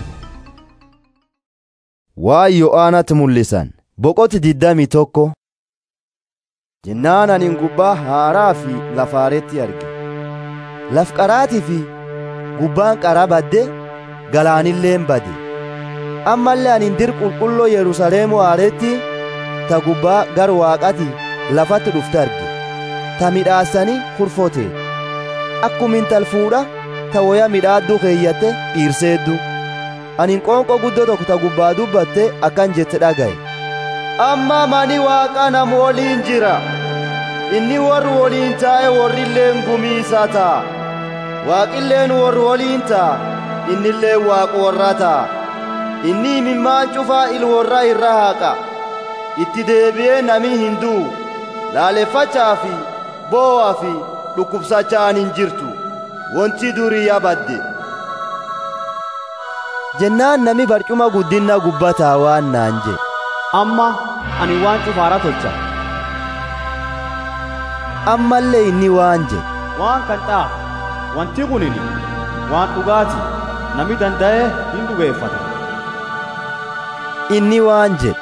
[SPEAKER 1] waan yo'aanatti mul'isan boqoti diddami tokko jennaan anin gubbaa haaraa fi lafaaretti arge laf qaraatii fi gubbaan qaraa badde galaanilleen bade ammallee anin dir qulqulloo yerusaleemu haaretti ta gubbaa gar waaqati lafatti dhufte arge ta midhaasanii kurfote akkuma intal fuudha ta woya midhaadduu keeyyatte dhiirseeddu anin qoonqoo guddoo tokko ta gubbaa dubbatte akkan jette dhagaye
[SPEAKER 20] amma mani waaqa nam woliin jira inni warri woliin taa'e warrilleen gumiisa ta'a waaqilleen warri woliin ta'a innilleen waaqa warra ta'a inni imimmaan cufaa il warra irra haaqa itti deebi'ee nami hin du'u laaleffachaa fi boo'aa fi dhukkubsachaan hin jirtu wanti durii yabadde
[SPEAKER 1] jennaan nami barcuma guddinna gubbataa waan naan jedhe
[SPEAKER 18] amma ani waan cufaaraa tolcha
[SPEAKER 1] ammallee inni waan jedhe
[SPEAKER 18] waan kan xaa wanti kunini waan dhugaati nami danda'e hin dhugeeffata
[SPEAKER 1] inni waan jedhe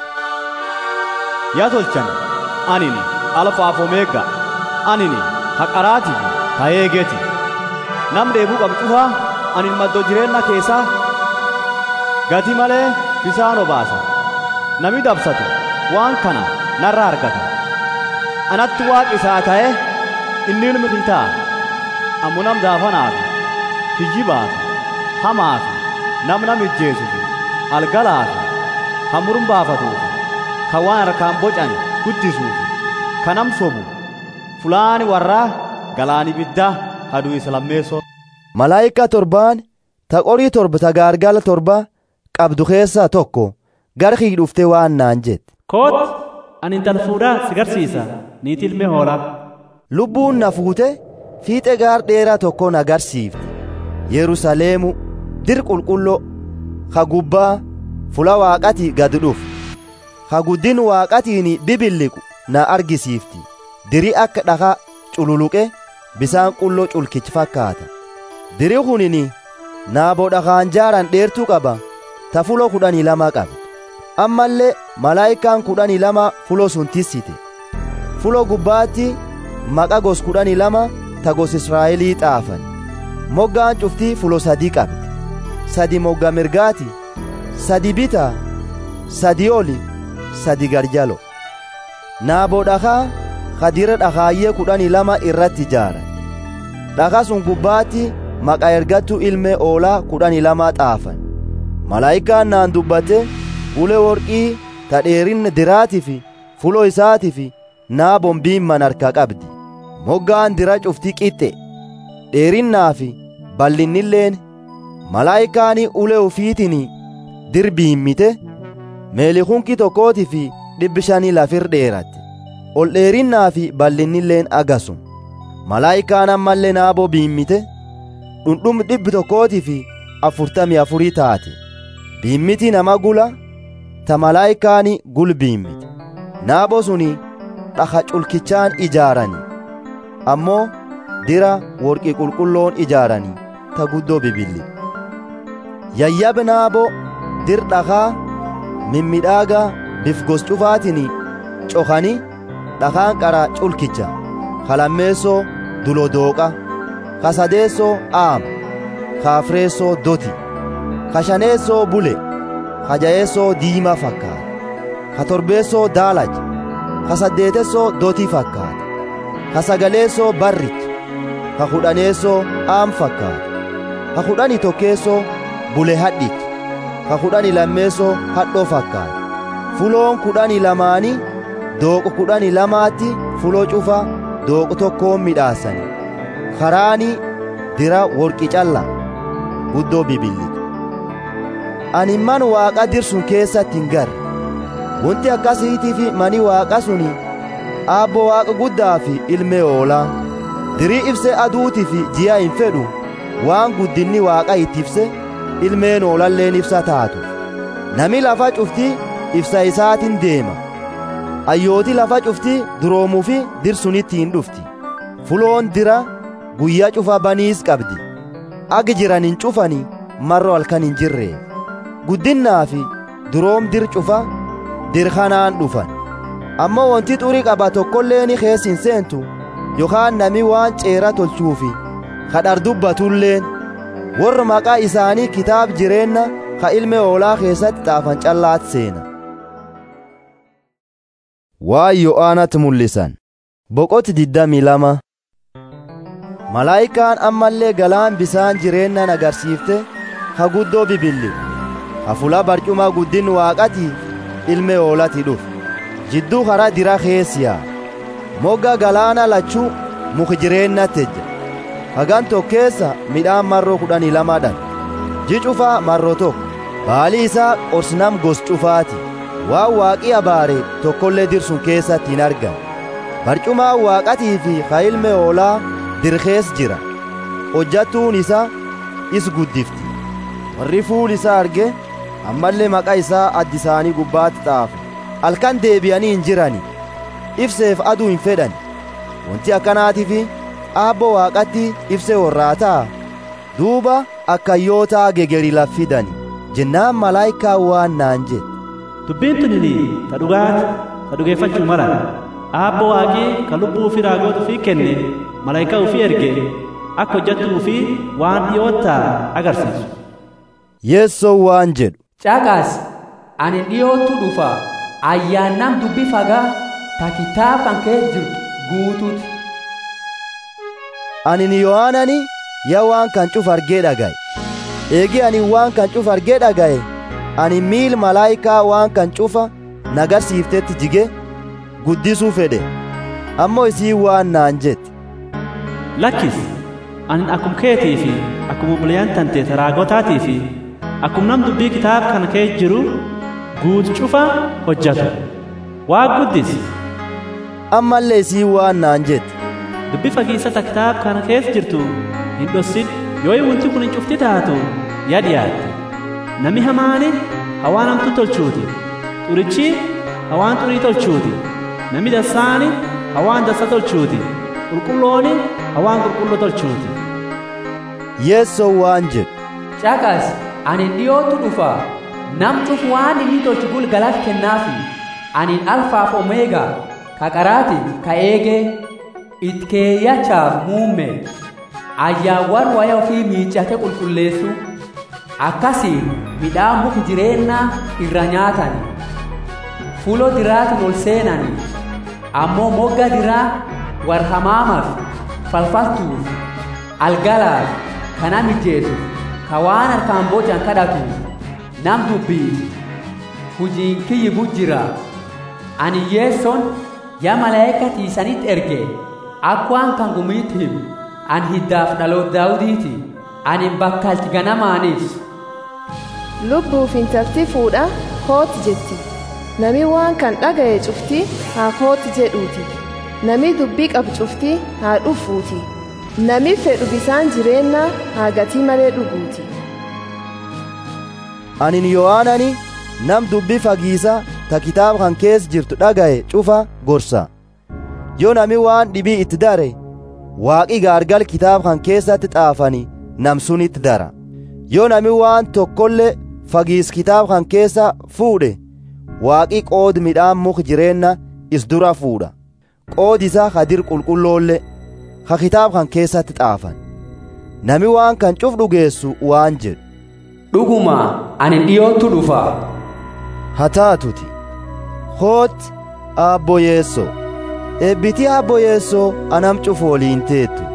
[SPEAKER 18] yaa tolchan anini alfaaf omeega anini haqaraati ta eegeeti nam dheebuu qabu cufaa anin maddoo jireenna keessaa gati malee bisaan obaasa nami dabsatu waan kana narra argata anatti waaqi isaa ta'e inni ilmi kitaa ammo nam daafanaaf kijjibaaf hamaaf nam nam ijjeesuuf algalaaf ka murumbaafatuuf ka waan harkaan bocan guddisuuf ka nam sobu fulaani warraa galaan ibiddaa haduu isa lammeessoo
[SPEAKER 1] malaayika torbaan ta qorii torba ta gaargala torba qabdu keessaa tokko gara kii dhufte waan naan jette
[SPEAKER 18] koot ani intal fuudhaa si garsiisa niitii ilmee hoolaa
[SPEAKER 1] lubbuun na fuute fiixe gaar dheeraa tokko na garsiifte yerusaleemu dir qulqulloo ka gubbaa fula waaqati gad dhufu ka guddin waaqatiin bibilliqu na argisiifti diri akka dhakaa cululuqe bisaan qulloo culkichi fakkaata diri kunini naaboo dhakaan jaaran dheertuu qaba ta fulo kudhanii lama qabe ammallee malaayikaan kudhanii lama fulo sun tissite fulo gubbaatti maqa gos kudhanii lama ta gos israa'elii xaafan moggaan cuftii fulo sadii qabde sadi mogga mirgaati sadi bita sadi oli sadi garjalo naaboo dhakaa kadira dhakaayyee kudhanii lama irratti ijaara dhakaa sun gubbaatti maqa ergattuu ilmee oolaa kudhanii lama xaafan malaayikaan naan dubbate ulee worqii ta dheerinna diraatii fi fulo isaatii fi naabon biimman harka qabdi moggaan dira cuftii qixxe dheerinnaa fi bal'innilleen malaayikaanii ulee ufiitiin dir biimmite meelikunki tokkootii fi dhibbi shanii lafir dheeratte ol dheerinnaa fi bal'innilleen agasum malaayikaan ammallee naaboo biimmite dhundhum dhibbi tokkootii fi afurtamii afurii taate biimmiti nama gula ta malaayikaani gul biimmite naaboo suni dhaka culkichaan ijaarani ammoo dira worqii qulqulloon ijaarani ta guddoo bibilli yayyab naaboo dir dhakaa mimmidhaaga bifgos cufaatini cokani dhakaan qara culkicha kalammeessoo dulodooqa kasadeessoo aama kaafreessoo doti kashaneessoo bule kajayeessoo diimaa fakkaata katorbeessoo daalacha kasaddeetessoo dotii fakkaata kasagaleessoo barricha kakudhaneessoo aam fakkaata kakudhani tokkeessoo bule hadhicha kakudhani lammeessoo hadhoo fakkaata fuloon kudhani lamaani dooqo kudhani lamaatti fuloo cufa dooqo tokkoon midhaasani karaani dira worqi calla guddoo bibilliqa ani man waaqa dirsun keessatti hin garre wanti akkasiitii fi mani waaqa suni aabbo waaqa guddaa fi ilmee oolaa dirii ibse aduutii fi ji'a hin fedhu waan guddinni waaqa itti ibse ilmeen oolalleen ibsa taatu nami lafa cufti ibsa isaatiin deema ayyooti lafa cufti duroomuu fi dirsunitti hin dhufti fuloon dira guyyaa cufa baniis qabdi agi jiran hin cufani marro halkan hin jirreef guddinnaa fi duroom dir cufa dir kanaan dhufan ammoo wanti xurii qaba tokkolleeni kees hin seentu yookaan nami waan ceera tolchuufi kadhar dubbatulleen warra maqaa isaanii kitaab jireenna ka ilme oolaa keessatti xaafan callaat seena waan yo'aanatti mul'isan boqoti diddamii lama malaayikaan ammallee galaan bisaan jireennan agarsiifte ha guddoo bibilli hafula barcuma guddin waaqati ilme oolati dhuf jidduu kara dira keessiyaa mogga galaana lachuu muki jireennatejja hagan tokkeessa midhaan marroo kudhanii lamadhan ji cufaa marroo tokko baali isaa qorsnam gos cufaati waan waaqii abaare tokkollee dirsun keessatti hin argan barcumaan waaqatii fi ka ilme oolaa dirkees jira hojjattuun isaa is guddifti warri fuul isaa arge ammallee maqaa isaa addi isaanii gubbaatti xaafe halkan deebi'anii hin jirani ibseef aduu hin fedhan wanti akkanaatiif aabbo waaqatti ibse warraataa duuba akkayyootaa gegeri laffidani jennaan malaayikaa waan naan jedhe
[SPEAKER 18] dubbiin tunini ta dhugaati ta dhugeeffachuu mala aabbo waaqii ka lubbuu fi raagoota fi kenne malaayikaa ufii erge akka hojjattuu fi waan dhiyoottaa agarsiisu
[SPEAKER 1] yeessoo waan jedhu
[SPEAKER 5] caqas ani dhiyootu dhufa ayyaannam dubbi fagaa ta kitaab kan kee jirtu guutuuti
[SPEAKER 1] anin yohaanani ya waan kan cuf argee dhagaye eegi ani waan kan cuf argee dhagaye ani miil malaayikaa waan kan cufa nagarsiiftetti jige guddisuu fedhe ammoo isii waan naan jette
[SPEAKER 18] lakkis anin akkum keetii fi akkum obboleeyyan tante raagotaatii fi akkum nam dubbii kitaab kana kee jiru guutu cufa hojjatu waa guddis
[SPEAKER 1] ammallee isii waan naan jette
[SPEAKER 18] dubbi fagiisata kitaab kana keessa jirtu hin dhossin yoo wanti kun hin cufti taatu yaa dhiyaatte nami hamaani hawaan hamtu tolchuuti xurichi hawaan xurii tolchuuti nami dassaani hawaan dassa tolchuuti qulqullooni hawaan qulqulloo tolchuuti
[SPEAKER 1] yeessoo waan jedhu
[SPEAKER 5] caqas ani dhiyootu dhufa nam cuf waan inni tolchu gulgalaaf kennaafi ani alfaaf omeegaa ka qaraati ka eegee itkeeyyachaaf muumme ayyaawwan waya ofii miiccate qulqulleessu akkasiin midhaan muki jireennaa irra nyaatani fulo diraatiin ol seenani ammoo mogga diraa war hamaamaaf falfaltuuf algalaaf kana mijeessuuf ka waan harkaan bocan kadhatuuf nam dubbii hujiin kiyyi bujjira ani yeesson yaa malaa'ika tiisanitti erge akkwaan kan gumiitti himu an hiddaaf dhaloot daawudiiti ani bakkalti ganamaanis
[SPEAKER 8] lubbuuf intalti fuudha kooti jetti nami waan kan dhaga'e cufti haa kooti jedhuuti nami dubbii qabu cufti haa dhufuuti nami fedhu bisaan jireenna haa gatii malee dhuguuti
[SPEAKER 1] anin yohaanani nam dubbii fagiisa ta kitaaba kan keessa jirtu dhaga'e cufa gorsa yoo nami waan dhibii itti dare waaqi gaargal kitaaba kan keessatti xaafani nam sunitti dara yoo nami waan tokkollee fagiis kitaaba kan keessa fuudhe waaqi qoodi midhaan muka jireenna is dura fuudha qoodi isaa hadir qulqulloollee ha kitaaba kan keessatti xaafan nami waan kan cuf dhugeessu waan jedhu
[SPEAKER 5] dhuguma ani dhiyootu dhufa
[SPEAKER 1] haa taatuti hoot aabbo yeessoo eebbitii aabbo yeessoo anam cufu woliin teettu